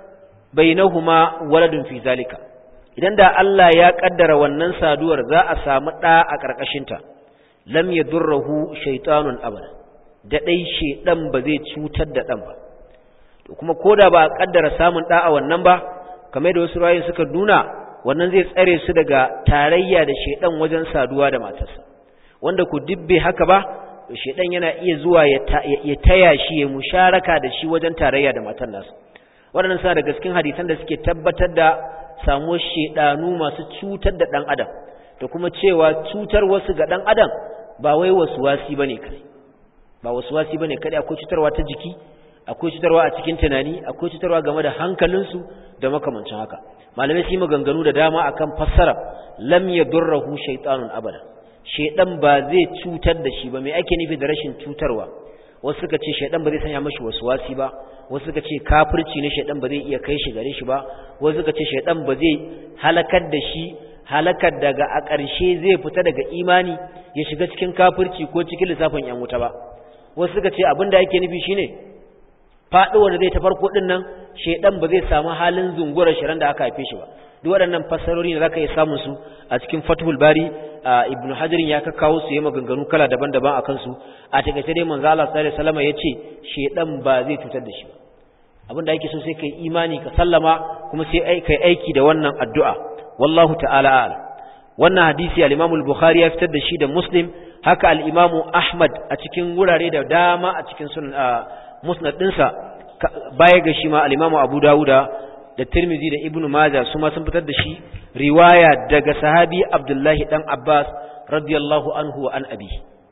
bainahuma waladun fi zalika idan da Allah ya kaddara wannan saduwar za a samu ɗa a ƙarƙashinta lam ya durrahu shaitanun abada da ɗai shaiɗan ba zai cutar da ɗan ba to kuma ko da ba a kaddara samun ɗa a wannan ba kamar da wasu rayu suka nuna wannan zai tsare su daga tarayya da shaiɗan wajen saduwa da matarsa wanda ku dubbe haka ba to shaiɗan yana iya zuwa ya taya shi ya musharaka da shi wajen tarayya da matar nasa waɗannan suna daga cikin hadisan da suke tabbatar da samuwar shedanu masu cutar da ɗan adam da kuma cewa cutar wasu ga ɗan adam ba wai wasu wasi bane kai ba wasu wasi bane kai akwai cutarwa ta jiki akwai cutarwa a cikin tunani akwai cutarwa game da hankalinsu da makamancin haka malamai su yi maganganu da dama akan fassara lam yadurruhu shaytanun abada shedan ba zai cutar da shi ba me ake nufi da rashin cutarwa wasu suka ce shedan ba zai sanya mashi wasu wasi ba wasu suka ce kafirci ne shaidan ba zai iya kai shi gare shi ba wasu suka ce shaidan ba zai halakar da shi halakar daga a ƙarshe zai fita daga imani ya shiga cikin kafirci ko cikin lissafin yan wuta ba wasu suka ce abin da yake nufi shine faɗuwar da zai ta farko ɗin nan shaidan ba zai samu halin zungurar shirin da aka haife shi ba duk waɗannan fassarori ne zaka iya samun su a cikin fathul bari ibnu hajarin ya kakkawo su yi maganganu kala daban-daban a kansu a takaice dai manzo Allah sallallahu alaihi wasallam yace shedan ba zai cutar da shi ba abin da yake so sai kai imani ka sallama kuma sai kai aiki da wannan addu'a wallahu ta'ala a'lam wannan hadisi al-Imam al-Bukhari ya fitar da shi da Muslim haka al-Imam Ahmad a cikin wurare da dama a cikin sunan musnad dinsa baya ga shi ma al-Imam Abu Dawuda da Tirmidhi da Ibn Majah su ma sun fitar da shi riwaya daga sahabi Abdullahi dan Abbas radiyallahu anhu wa an abi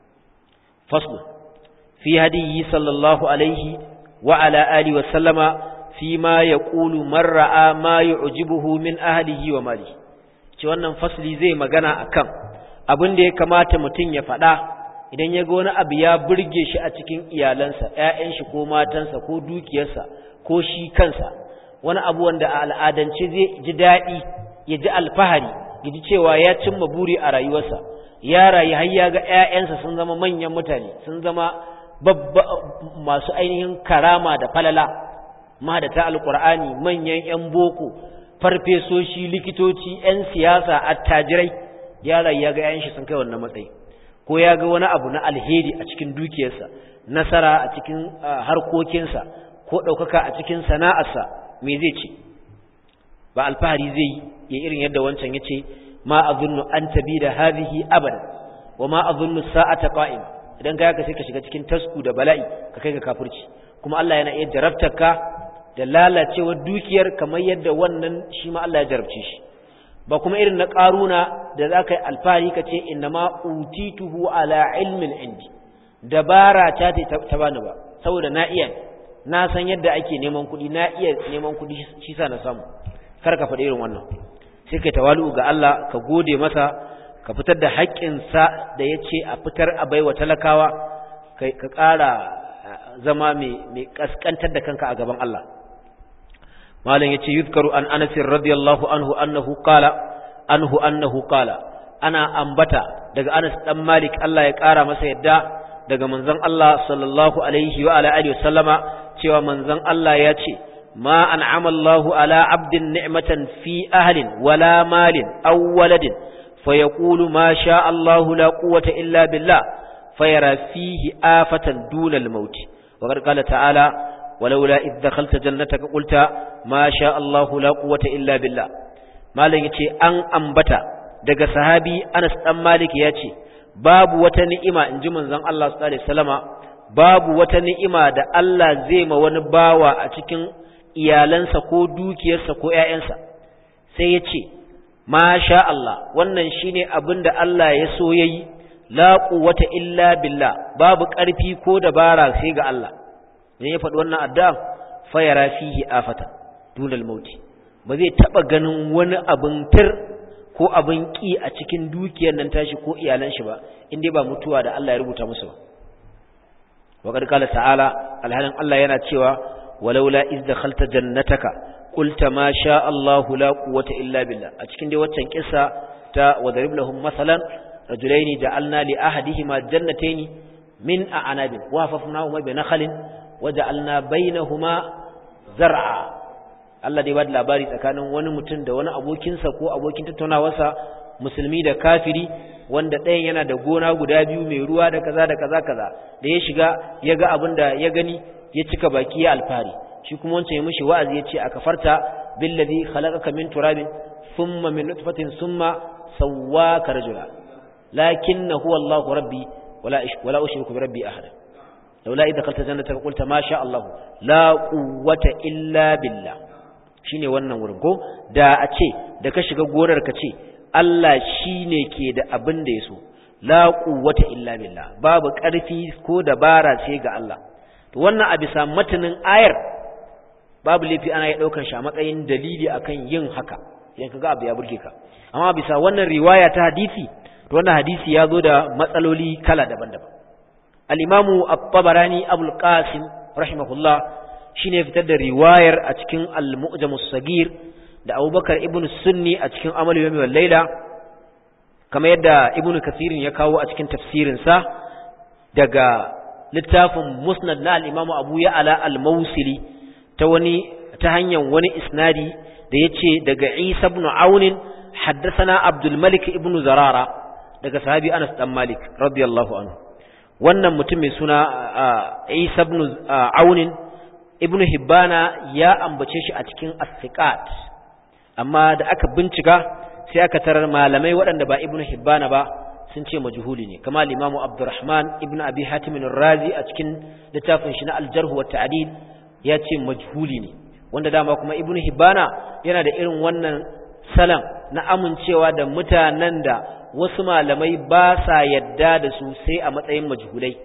fasl fi hadiyi sallallahu alaihi wa ala alihi wa sallama fi ma yaqulu man ra'a ma yu'jibuhu min ahlihi wa mali ce wannan fasli zai magana akan abin da ya kamata mutum ya faɗa idan ya ga wani abu ya burge shi a cikin iyalansa ƴaƴan shi ko matansa ko dukiyarsa ko shi kansa wani abu wanda a al'adance zai ji daɗi ya ji alfahari ya ji cewa ya cimma buri a rayuwarsa ya rayu har ya ga ‘ya'yansa sun zama manyan mutane sun zama babba masu ainihin karama da falala mahadata alƙur'ani manyan ‘yan boko farfesoshi likitoci ‘yan siyasa attajirai ya rayu ya ga ‘ya'yan shi sun kai wannan matsayi ko ya ga wani abu na alheri a cikin dukiyarsa nasara a cikin harkokinsa ko ɗaukaka a cikin sana'arsa me zai ce ba alfahari zai yi ya irin yadda wancan ya ce ma a zunnu an tabi da hazihi abada wa ma a zunnu sa'ata qa'im idan ka sai ka shiga cikin tasku da bala'i ka kai ga kafirci kuma Allah yana iya jarabtar ka da lalacewar dukiyar kamar yadda wannan shi ma Allah ya jarabce shi ba kuma irin na ƙaruna da za ka yi alfahari ka ce inna ma utituhu ala ilmin indi dabara ta ta bani ba saboda na iya na san yadda ake neman kuɗi na iya neman kuɗi shi sa na samu kar ka faɗi irin wannan sai kai tawalu ga Allah ka gode masa ka fitar da haƙƙinsa da ya ce a fitar a baiwa talakawa ka ƙara zama mai ƙasƙantar da kanka a gaban Allah malam yace yuzkaru an Anas radiyallahu anhu annahu qala anhu annahu qala ana ambata daga Anas dan Malik Allah ya kara masa yadda daga manzon Allah sallallahu alaihi wa ala alihi wasallama cewa manzon Allah ya ce ma an'ama Allahu ala 'abdin ni'matan fi ahlin wala malin aw waladin fayaqulu ma sha Allahu la quwwata illa billah fayara fihi afatan duna al-maut wa qala ta'ala ولولا إذ دخلت جنتك قلت ما شاء الله لا قوة إلا بالله مالك يتي أن أنبتا دقى صحابي أنس أم مالك يتي باب وتنئمة إن جمن زن الله صلى الله عليه وسلم باب وتنئمة دا الله زيم ونباوة أتكن iyalansa ko dukiyarsa ko ‘ya'yansa sai ya ce, Ma sha Allah, wannan shi ne abin da Allah ya so ya yi, la wata illa billah, babu ƙarfi ko dabara sai ga Allah. idan ya faɗi wannan addu'a fayara fihi afata dunal mauti ba zai taɓa ganin wani abin tir ko abin ƙi a cikin dukiyar nan tashi ko iyalan shi ba inda ba mutuwa da Allah ya rubuta musu ba wa qad qala ta'ala alhalin Allah yana cewa walaula iz dakhalta jannataka qulta ma sha Allahu la quwwata illa billah a cikin dai waccan kissa ta wadarib lahum masalan rajulaini ja'alna li ahadihima jannatayn min a'anabin wa hafafnahuma bi nakhlin waja'alna bainahuma zar'a Allah dai ba da labari tsakanin wani mutum da wani abokinsa ko abokin tattaunawarsa musulmi da kafiri wanda ɗayan yana da gona guda biyu mai ruwa da kaza da kaza kaza da ya shiga ya ga abin da ya gani ya cika baki ya alfari shi kuma wancan ya mishi wa'azi ya ce a kafarta billazi khalaqaka min turabin thumma min nutfatin thumma sawwaka rajula lakinna huwa Allahu rabbi wala wala ushriku bi rabbi ahada laula idza kalta jannataka qulta ma sha Allah la quwwata illa billah shine wannan wurin ko da a ce da ka shiga gonar ka ce Allah shine ke da abin da yaso la quwwata illa billah babu karfi ko dabara sai ga Allah to wannan a bisa matanin ayar babu lafi ana ya daukar shi a matsayin dalili akan yin haka idan kaga abu ya burge ka amma bisa wannan riwaya ta hadisi to wannan hadisi ya zo da matsaloli kala daban-daban al'imamu al-tabarani abul qasim rahimahullah shi ne fitar da riwayar a cikin al-mu'jamus sagir da abubakar ibn sunni a cikin amal yomi wal laila kamar yadda ibn kasirin ya kawo a cikin tafsirinsa daga littafin musnad na al-imamu abu ya'ala al-mausili ta wani ta hanyar wani isnadi da ya ce daga isa ibn aunin haddasana abdul malik ibn zarara daga sahabi anas dan malik radiyallahu anhu wannan mutum mai suna Isa ibn Aunin ibn Hibbana ya ambace shi a cikin as amma da aka bincika sai aka tarar malamai waɗanda ba ibn Hibbana ba sun ce majhuli ne kama al-Imam Abdurrahman ibn Abi Hatim ar-Razi a cikin littafin shi na al-Jarh wa Ta'dil ya ce majhuli ne wanda dama kuma ibn Hibbana yana da irin wannan salam na amincewa da mutanen da wasu malamai ba sa yadda da su sai a matsayin majhulai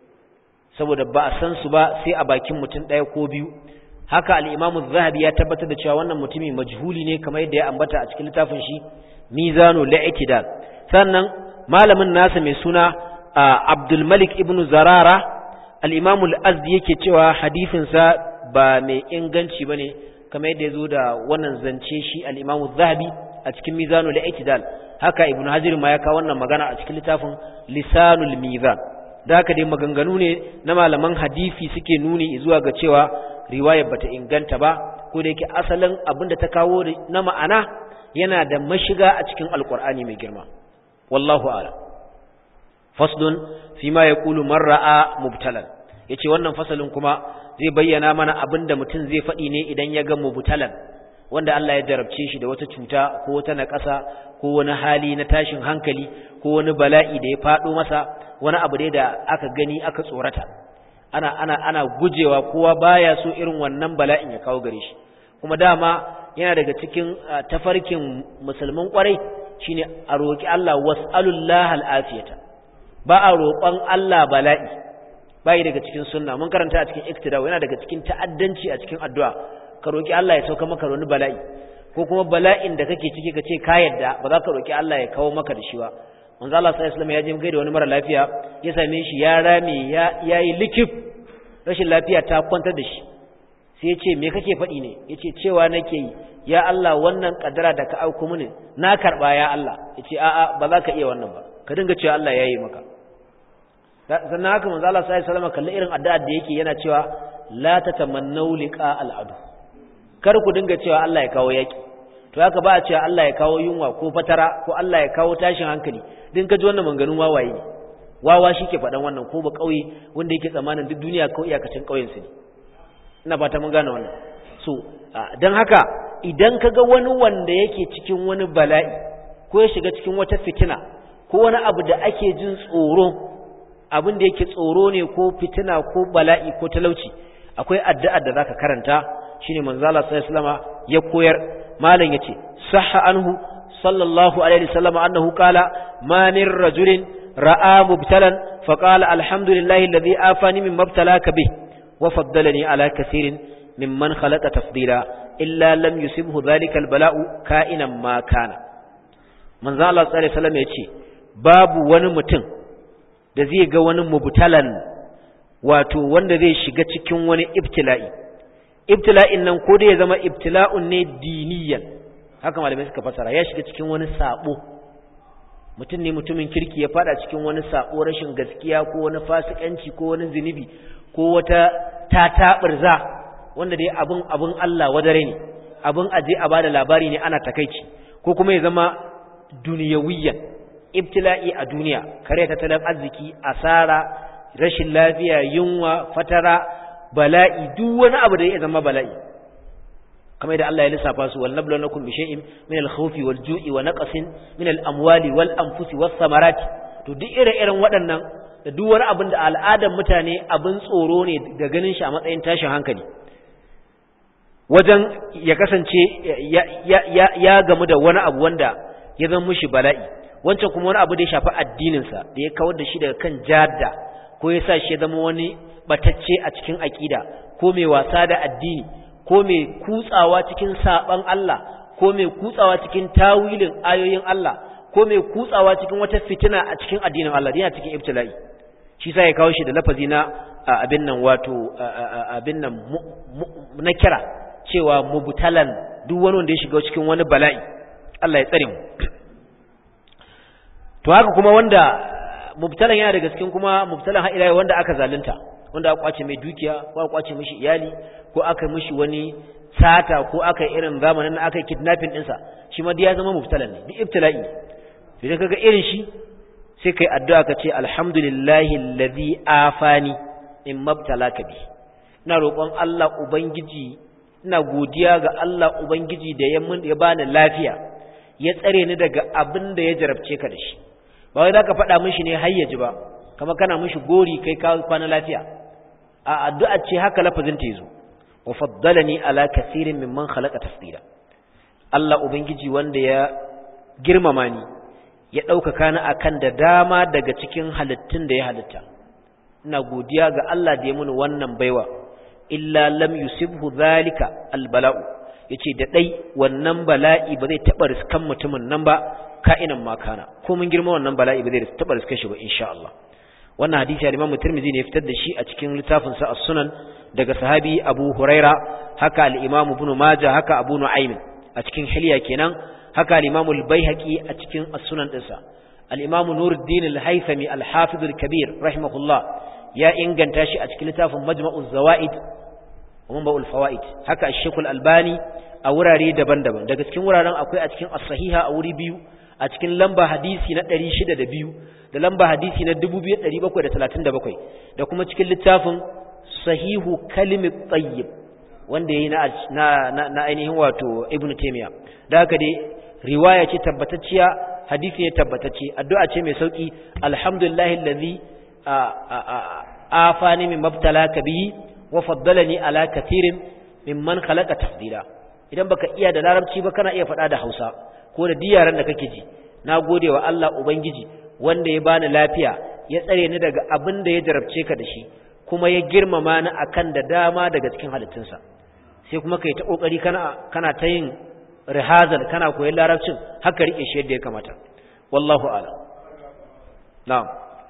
saboda ba a san su ba sai a bakin mutum ɗaya ko biyu haka al'imamu zahabi ya tabbatar da cewa wannan mutumi majhuli ne kamar yadda ya ambata a cikin littafin shi mizanu la'itidal sannan malamin nasa mai suna abdul malik ibn zarara al'imamu al'azdi yake cewa hadifinsa ba mai inganci ba ne kamar yadda ya zo da wannan zance shi al'imamu zahabi a cikin mizanu la'itidal haka ibnu hajar ma ya kawo wannan magana a cikin littafin lisanul mizan da haka dai maganganu ne na malaman hadisi suke nuni zuwa ga cewa riwayar bata inganta ba ko da yake asalin abin da ta kawo na ma'ana yana da mashiga a cikin alkur'ani mai girma wallahu a'lam faslun fi ma yaqulu man ra'a mubtalan yace wannan fasalin kuma zai bayyana mana abin da mutum zai faɗi ne idan ya ga mubtalan wanda Allah ya jarabce shi da wata cuta ko wata naƙasa ko wani hali na tashin hankali ko wani bala'i da ya faɗo masa wani abu dai da aka gani aka tsorata ana ana ana gujewa kowa baya so irin wannan bala'in ya kawo gare shi kuma dama yana daga cikin tafarkin musulmin kwarai shine a roki Allah was'alullah al'afiyata ba a roƙon Allah bala'i bai daga cikin sunna mun karanta a cikin iktida yana daga cikin ta'addanci a cikin addu'a ka roki Allah ya sauka maka wani bala'i ko kuma bala'in da kake ciki ka ce ka yadda ba za ka roki Allah ya kawo maka da shi ba manzo Allah sallallahu alaihi wasallam ya je gaida wani mara lafiya ya same shi ya rame ya yayi likif rashin lafiya ta kwantar da shi sai ya ce me kake faɗi ne ya ce cewa nake yi ya Allah wannan kadara da ka auku mini na karɓa ya Allah ya ce a'a ba za ka iya wannan ba ka dinga cewa Allah ya yi maka sannan haka manzo Allah sallallahu alaihi wasallam kalli irin addu'ar da yake yana cewa la tatamannu liqa al'adu kar ku dinga cewa Allah ya kawo yaki to haka ba a cewa Allah ya kawo yunwa ko fatara ko Allah ya kawo tashin hankali din ka ji wannan manganun wawaye ne wawa shi ke faɗan wannan ko ba ƙauye wanda yake tsammanin duk duniya ko iyakacin ƙauyensu ne ina fata mun gane wannan so don haka idan ka ga wani wanda yake cikin wani bala'i ko ya shiga cikin wata fitina ko wani abu da ake jin tsoro abin da yake tsoro ne ko fitina ko bala'i ko talauci akwai addu'ar da zaka karanta shine manzo Allah sallallahu alaihi wasallama ya koyar malam yace sahha anhu sallallahu alaihi wasallama annahu qala ma min rajulin ra'a mubtalan faqala alhamdulillahi alladhi afani mimma ibtalaka bih wa faddalani ala kaseerin mimman khalaqa tafdila illa lam yusibhu dhalika albala'u ka'inan ma kana manzo Allah sallallahu alaihi wasallam yace babu wani mutum da zai ga wani mubtalan wato wanda zai shiga cikin wani ibtila'i ibtila'in nan ko da ya zama ibtila'un ne diniyan haka malamai suka fasara ya shiga cikin wani sabo mutum ne mutumin kirki ya fada cikin wani sabo rashin gaskiya ko wani fasikanci ko wani zinubi ko wata tataɓirza wanda dai abin abin Allah wadare ne abin aje a bada labari ne ana takaici ko kuma ya zama duniyawiyan ibtila'i a duniya kare tattalin arziki asara rashin lafiya yunwa fatara bala'i duk wani abu da ya zama bala'i kamar da Allah ya lissafa su wal nablunakum bi shay'in min al-khawfi wal ju'i wa naqsin min al-amwali wal anfusi was samarati to duk ire-iren waɗannan da duk wani abin da al'adar mutane abin tsoro ne da ganin shi a matsayin tashin hankali wajen ya kasance ya gamu da wani abu wanda ya zama mushi bala'i wancan kuma wani abu da ya shafi addininsa da ya kawar da shi daga kan jadda ko ya sa shi ya zama wani batacce a cikin aƙida ko mai wasa da addini ko mai kutsawa cikin saɓan Allah ko mai kutsawa cikin tawilin ayoyin Allah ko mai kutsawa cikin wata fitina a cikin addinin Allah yana cikin ibtila'i shi sa ya kawo shi da lafazi na abin nan wato abin nan na kira cewa mubtalan duk wani wanda ya shiga cikin wani bala'i Allah ya tsare mu to haka kuma wanda mubtalan yana daga cikin kuma mubtalan har ila wanda aka zalunta wanda aka kwace mai dukiya ko aka kwace mishi iyali ko aka mishi wani sata ko aka irin zamanin na aka kidnapping ɗinsa shi ma ya zama mubtalan ne duk ibtila'i idan kaga irin shi sai kai addu'a ka ce alhamdulillahi alladhi afani in mabtalaka bi ina roƙon Allah ubangiji ina godiya ga Allah ubangiji da ya mun ya bani lafiya ya tsare ni daga abin da ya jarabce ka da shi ba wai zaka faɗa mishi ne hayyaji ba kama kana mishi gori kai ka kwana lafiya a addu'a ce haka lafazin ta yazo wa faddalani ala kaseerin mimman khalaqa tafdila Allah ubangiji wanda ya girmama ni ya ɗaukaka ni akan da dama daga cikin halittun da ya halitta ina godiya ga Allah da ya muni wannan baiwa illa lam yusibhu zalika albala'u yace da dai wannan bala'i ba zai taba riskan mutumin nan ba ka'inan makana ko mun girma wannan bala'i ba zai taba riskan shi ba insha Allah wannan hadisi al-Imam Tirmidhi ne ya fitar da shi a cikin littafin sa As-Sunan daga sahabi Abu Huraira haka al-Imam Ibn Majah haka Abu Nu'aym a cikin Hilya kenan haka al-Imam al-Baihaqi a cikin As-Sunan dinsa al-Imam Nuruddin al-Haythami al-Hafiz al-Kabir rahimahullah ya inganta shi a cikin littafin Majma'uz Zawaid wa Manba'ul Fawaid haka Sheikh al-Albani a wurare daban-daban daga cikin wuraren akwai a cikin As-Sahiha a wuri biyu a cikin lamba hadisi na 602 da lamba hadisi na 2737 da kuma cikin littafin Sahihu Kalimit Tayyib wanda yayi na na ainihin wato Ibn Taymiyyah da haka dai riwaya ce tabbatacciya hadisi ne tabbatacce addu'a ce mai sauki alhamdulillahi allazi afani min mabtalaka bihi wa faddalani ala katirin mimman khalaqa tafdila idan baka iya da larabci ba kana iya faɗa da hausa ko da diyaran da kake ji na gode wa Allah ubangiji wanda ya bani lafiya ya tsare ni daga abin da ya jarabce ka da shi kuma ya girmama ni akan da dama daga cikin halittunsa sai kuma kai ta kokari kana kana ta yin rihazal kana koyon larabcin haka rike shi yadda ya kamata wallahu a'lam na'am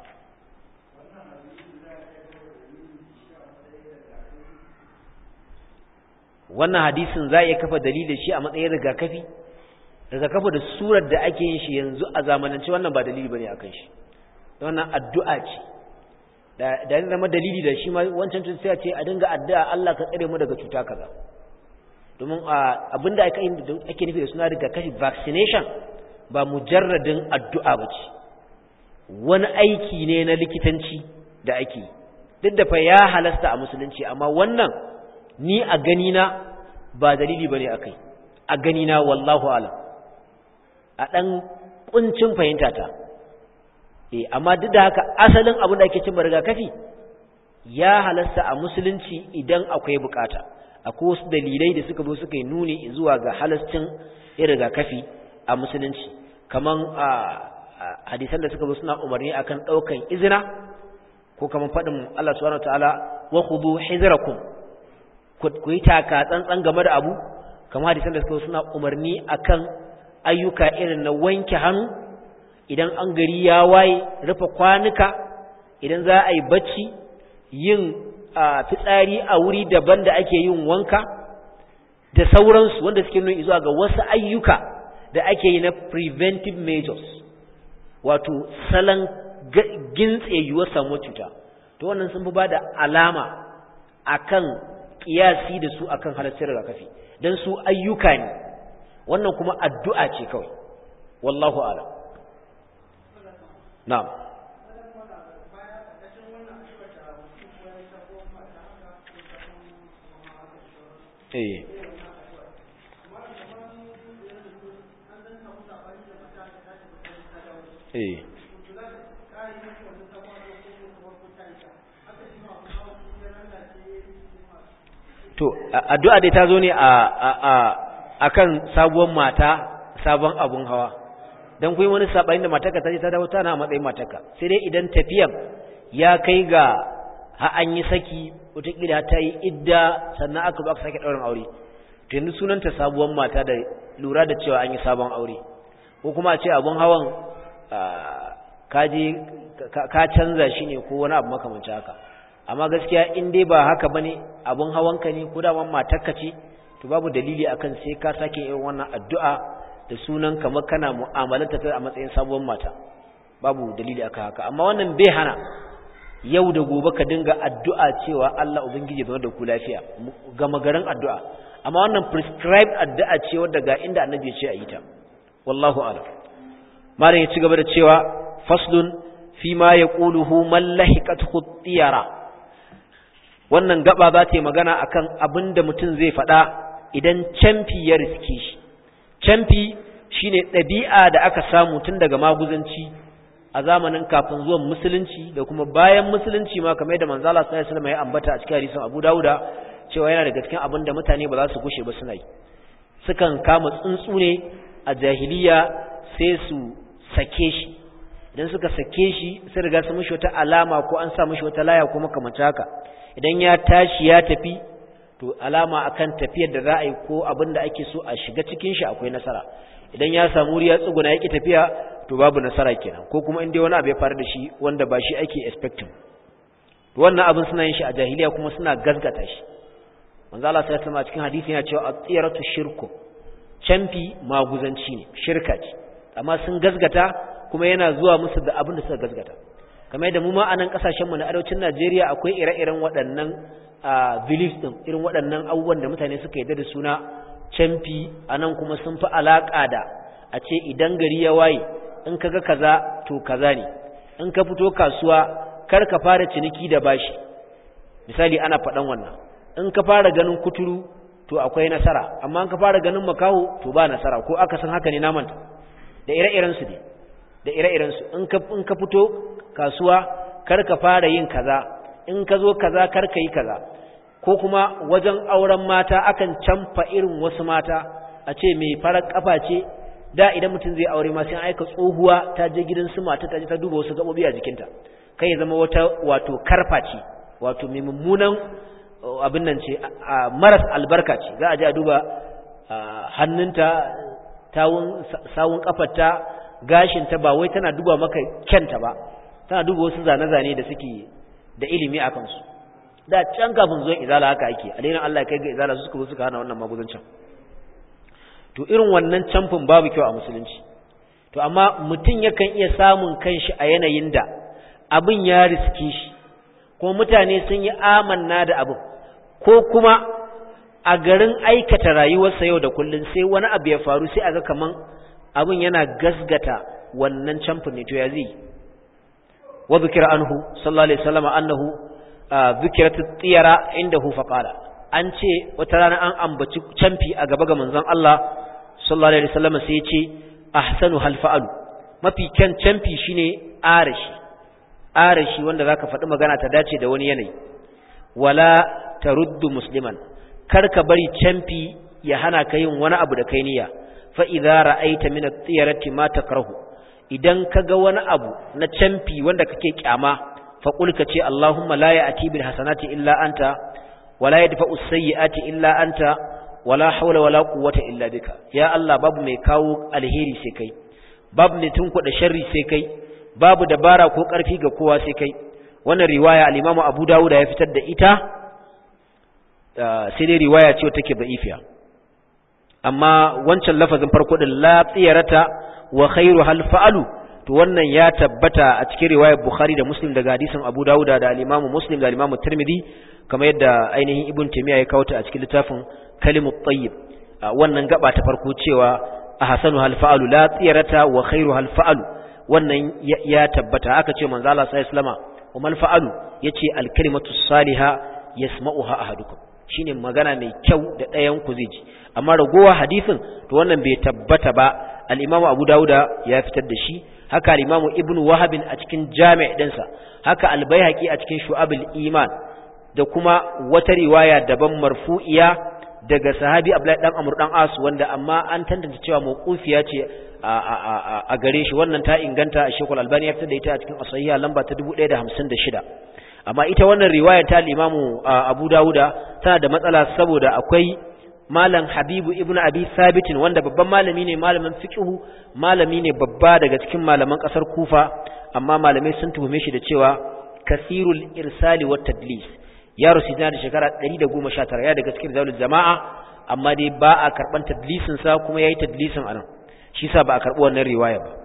wannan hadisin za a iya kafa dalilin shi a matsayin rigakafi rigakafi da surar da ake yin shi yanzu a zamanance wannan ba dalili bane akan shi wannan addu'a ce da da zama dalili da shi ma wancan tun sai a ce a dinga addu'a Allah ka tsare mu daga cuta kaza domin abinda ake ake nufi da suna rigakafi vaccination ba mujarradin addu'a ba ce wani aiki ne na likitanci da ake duk da fa ya halasta a musulunci amma wannan ni a ganina ba dalili bane akai a ganina wallahu alam a dan kuncin fahimta ta eh amma duk da haka asalin abin da ake cin rigakafi ya halasta a musulunci idan akwai bukata akwai wasu dalilai da suka zo suka yi nuni zuwa ga halascin rigakafi a musulunci kaman a hadisan da suka zo suna umarni akan daukan izina ko kaman fadin Allah subhanahu wataala wa khudhu hizrakum ku yi taka tsantsan game da abu kamar hadisan da suka suna umarni akan ayyuka irin na wanke hannu idan an gari ya waye rufe kwanuka idan za a yi bacci yin fitsari a wuri daban da ake yin wanka da sauransu wanda suke nuna zuwa ga wasu ayyuka da ake yi na preventive measures wato salon gintse yiwuwar samuwar cuta to wannan sun fi ba da alama akan kiyasi da su akan halaccin rigakafi dan su ayyuka ne wannan kuma addu'a ce kawai wallahu a'lam na'am eh eh to addu'a dai ta zo ne a a akan sabuwar mata sabon abun hawa dan kuyi wani sabani da matarka ta je ta dawo tana matsayin matarka sai dai idan tafiyan ya kai ga ha an yi saki wataƙila ta yi idda sannan aka zo aka sake ɗaurin aure to yanzu sunanta sabuwar mata da lura da cewa an yi sabon aure ko kuma a ce abun hawan ka je ka canza shi ne ko wani abu makamancin haka amma gaskiya in dai ba haka bane abun hawanka ne ko daman matarka ce to babu dalili akan sai ka sake yin wannan addu'a da sunan kamar kana mu'amalanta ta a matsayin sabuwar mata babu dalili akan haka amma wannan bai hana yau da gobe ka dinga addu'a cewa Allah ubangiji zama da ku lafiya gama garin addu'a amma wannan prescribed addu'a ce wadda ga inda annabi ya ce a yi ta wallahu a'lam malam ya ci gaba da cewa faslun fi ma yaquluhu man lahiqathu tiyara wannan gaba za ta yi magana akan abin da mutum zai faɗa idan camfi ya riske shi camfi shine ɗabi'a da aka samu tun daga maguzanci a zamanin kafin zuwan musulunci da kuma bayan musulunci ma kamar da manzala sallallahu alaihi wasallam ya ambata a cikin hadisin Abu Dawuda cewa yana daga cikin abin da mutane ba za su gushe ba suna yi sukan kama tsuntsu ne a jahiliya sai su sake shi idan suka sake shi sai riga su mishi wata alama ko an sa mishi wata laya ko makamanta haka idan ya tashi ya tafi to alama akan tafiyar da za a yi ko abin da ake so a shiga cikin shi akwai nasara idan ya samu wuri ya tsuguna yake tafiya to babu nasara kenan ko kuma in dai wani abu ya faru da shi wanda ba shi ake expecting wannan abin suna yin shi a jahiliya kuma suna gazgata shi manzo Allah sai sama cikin hadisi yana cewa at-tiyaratu shirku canfi maguzanci ne shirka ce amma sun gazgata kuma yana zuwa musu da abin da suka gazgata kamar yadda mu ma anan kasashen mu na arewacin Najeriya akwai ire-iren waɗannan beliefs din irin waɗannan abubuwan da mutane suka yarda da suna canfi anan kuma sun fi alaka da a ce idan gari ya waye in kaga kaza to kaza ne in ka fito kasuwa kar ka fara ciniki da bashi misali ana faɗan wannan in ka fara ganin kuturu to akwai nasara amma in ka fara ganin makaho to ba nasara ko aka san haka ne na manta da ire-iren su ne da ire-iren su in ka in ka fito kasuwa kar ka fara yin kaza in ka zo kaza kar ka yi kaza ko kuma wajen auren mata akan canfa irin wasu mata a ce mai farar kafa ce da idan mutum zai aure ma sai aika tsohuwa ta je gidan su mata ta je ta duba wasu gabobi a jikinta kai ya zama wata wato karfa ce wato mai mummunan abin nan ce maras albarka ce za a je a duba hannunta tawun sawun kafarta gashinta ba wai tana duba maka kyanta ba tana duba wasu zane-zane da suke da ilimi a kansu da can kafin zuwan izala haka ake alainin Allah ya kai ga izala su suka zo suka hana wannan magudancin to irin wannan camfin babu kyau a musulunci to amma mutum yakan iya samun kanshi a yanayin da abin ya riske shi kuma mutane sun yi amanna da abin ko kuma a garin aikata rayuwarsa yau da kullum sai wani abu ya faru sai aga kaman abin yana gasgata wannan camfin ne to ya zai wa zikira anhu sallallahu alaihi wasallam annahu zikirat tiyara indahu faqala an ce wata rana an ambaci camfi a gaba ga manzon Allah sallallahu alaihi wasallam sai ya ce ahsanu hal fa'alu mafi kyan camfi shine arashi arashi wanda zaka faɗi magana ta dace da wani yanayi wala taruddu musliman kar ka bari camfi ya hana ka yin wani abu da kai niyya fa idza ra'aita min at-tiyarati ma takrahu idan kaga wani abu na camfi wanda kake kyama fa qul ka ce Allahumma la ya'ti bil hasanati illa anta wala yadfa'u as-sayyi'ati illa anta wala hawla wala quwwata illa bika ya Allah babu mai kawo alheri sai kai babu mai tunkuɗa sharri sai kai babu dabara ko ƙarfi ga kowa sai kai wannan riwaya al-Imam Abu Dawud ya fitar da ita sai dai riwaya ce take da'ifiya amma wancan lafazin farko din la tsiyarata wa khairu hal fa'alu to wannan ya tabbata a cikin riwayar Bukhari da Muslim daga hadisin Abu Dawud da al-Imam Muslim da al-Imam Tirmidhi kamar yadda ainihin Ibn Taymiyyah ya kawo ta a cikin littafin Kalimut Tayyib wannan gaba ta farko cewa ahsanu hal fa'alu la tsiyarata wa khairu hal fa'alu wannan ya tabbata aka ce manzo Allah sallallahu alaihi wasallama wa mal fa'alu yace al-kalimatu salihah yasma'uha ahadukum shine magana mai kyau da ɗayan ku zai ji amma ragowa hadisin to wannan bai tabbata ba al-Imam Abu Dawuda ya fitar da shi haka al-Imam Ibn Wahab a cikin Jami' dinsa haka al-Baihaqi a cikin Shu'abul Iman da kuma wata riwaya daban marfu'iya daga sahabi Abdullahi dan Amr dan As wanda amma an tantance cewa mawqufiya ce a gare shi wannan ta inganta Sheikh Al-Albani ya fitar da ita a cikin As-Sahih lamba ta 1056 amma ita wannan riwaya ta al-Imam Abu Dawuda tana da matsala saboda akwai malam Habibu ibn Abi Thabit wanda babban malami ne malamin fiqhu malami ne babba daga cikin malaman kasar Kufa amma malamai sun tuhume shi da cewa kasirul irsali wat tadlis ya rusu da shekara 119 ya daga cikin zawul jama'a amma dai ba a karban tadlisin sa kuma yayi tadlisin anan shi sa ba a karbi wannan riwaya ba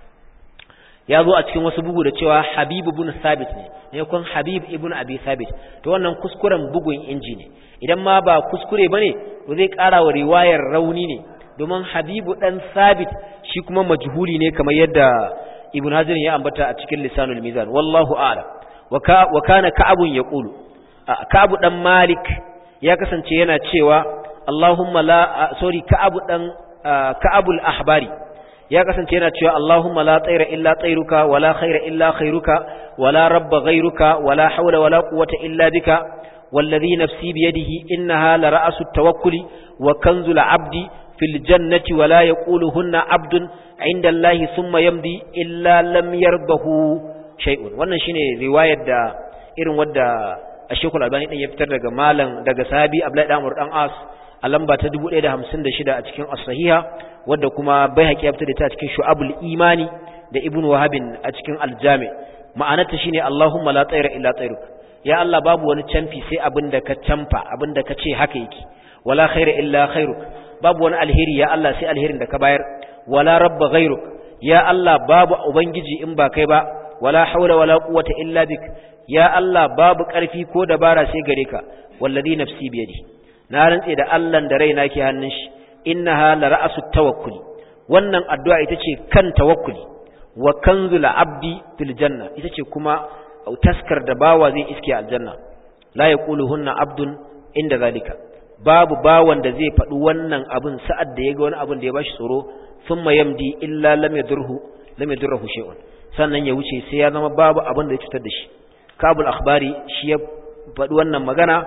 ya zo a cikin wasu bugu da cewa Habib ibn Thabit ne ne kun Habib ibn Abi Thabit to wannan kuskuren bugun inji ne idan ma ba kuskure bane to zai ƙara wa riwayar rauni ne domin Habibu dan Thabit shi kuma majhuli ne kamar yadda Ibn Hazm ya ambata a cikin Lisanul Mizan wallahu a'lam wa kana Ka'abun yaqulu Ka'abu dan Malik ya kasance yana cewa Allahumma la sorry Ka'abu dan Ka'abul Ahbari ya kasance yana cewa Allahumma la tsaira illa tsairuka wala khaira illa khairuka wala rabba ghairuka wala hawla wala quwwata illa bika والذي نفسي بيده إنها لرأس التوكل وكنز العبد في الجنة ولا يقولهن عبد عند الله ثم يمضي إلا لم يرضه شيء wannan shine riwayar da irin wadda Ashekul Albani din ya fitar daga malam daga sahabi Abdullahi dan Amr dan As a lamba ta 1056 a cikin As-Sahiha wadda kuma Baihaqi ya fitar da ta cikin Shu'abul Imani da Ibn Wahab a cikin Al-Jami ma'anarta shine Allahumma la tsaira illa tsairuk ya Allah babu wani canfi sai abinda ka canfa abinda ka ce haka yake wala khaira illa khairuk babu wani alheri ya Allah sai alherin da ka bayar wala rabba ghairuk ya Allah babu ubangiji in ba kai ba wala haula wala quwwata illa bik ya Allah babu ƙarfi ko dabara sai gare ka wallazi nafsi biyadi na rantse da Allah da raina ke hannun shi innaha la ra'su tawakkuli wannan addu'a ita ce kan tawakkuli wa kanzul abdi fil janna ita ce kuma taskar da bawa zai iske aljanna la yaquluhunna abdun inda zalika babu bawan da zai faɗi wannan abin sa'ad da ya ga wani abin da ya bashi tsoro thumma yamdi illa lam yadurhu lam yadurhu shay'un sannan ya wuce sai ya zama babu abin da ya cutar da shi kabul akhbari shi ya faɗi wannan magana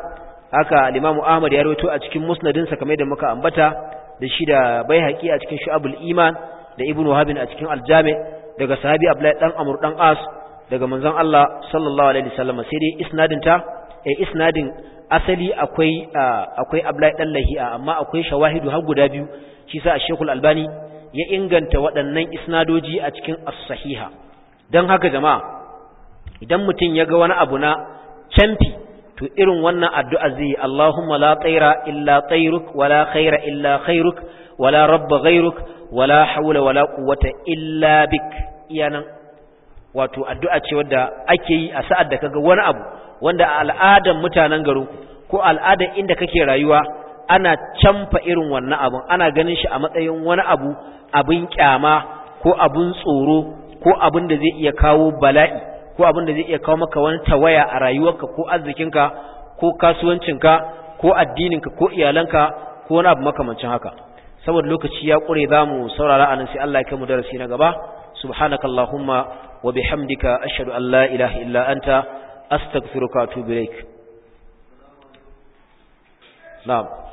haka al-Imam Ahmad ya rawaito a cikin musnadinsa kamar da muka ambata da shi da Baihaqi a cikin Shu'abul Iman da Ibn Wahab a cikin Al-Jami daga sahabi Abdullahi dan Amr dan As daga manzon Allah sallallahu alaihi wasallam sai dai isnadin ta eh isnadin asali akwai akwai Abdullahi dan Lahi'a amma akwai shawahidu har guda biyu shi sa Sheikh Al-Albani ya inganta waɗannan isnadoji a cikin as-sahiha dan haka jama'a idan mutum ya ga wani abu na canfi to irin wannan addu'a zai Allahumma la tsaira illa tsairuk wala khaira illa khairuk wala rabba ghairuk wala haula wala quwwata illa bik iyanan wato addu'a ce wadda ake yi a sa'ad da kaga wani abu wanda a al'adan mutanen garinku ko al'adan inda kake rayuwa ana canfa irin wannan abun ana ganin shi a matsayin wani abu abin kyama ko abin tsoro ko abin da zai iya kawo bala'i ko abin da zai iya kawo maka wani tawaya a rayuwarka ko arzikinka ko kasuwancinka ko addininka ko iyalanka ko wani abu makamancin haka saboda lokaci ya ƙure za mu saurara anan sai Allah ya kai mu darasi na gaba subhanakallahumma wa bihamdika ashhadu an la ilaha illa anta astaghfiruka wa atubu ilaik na'am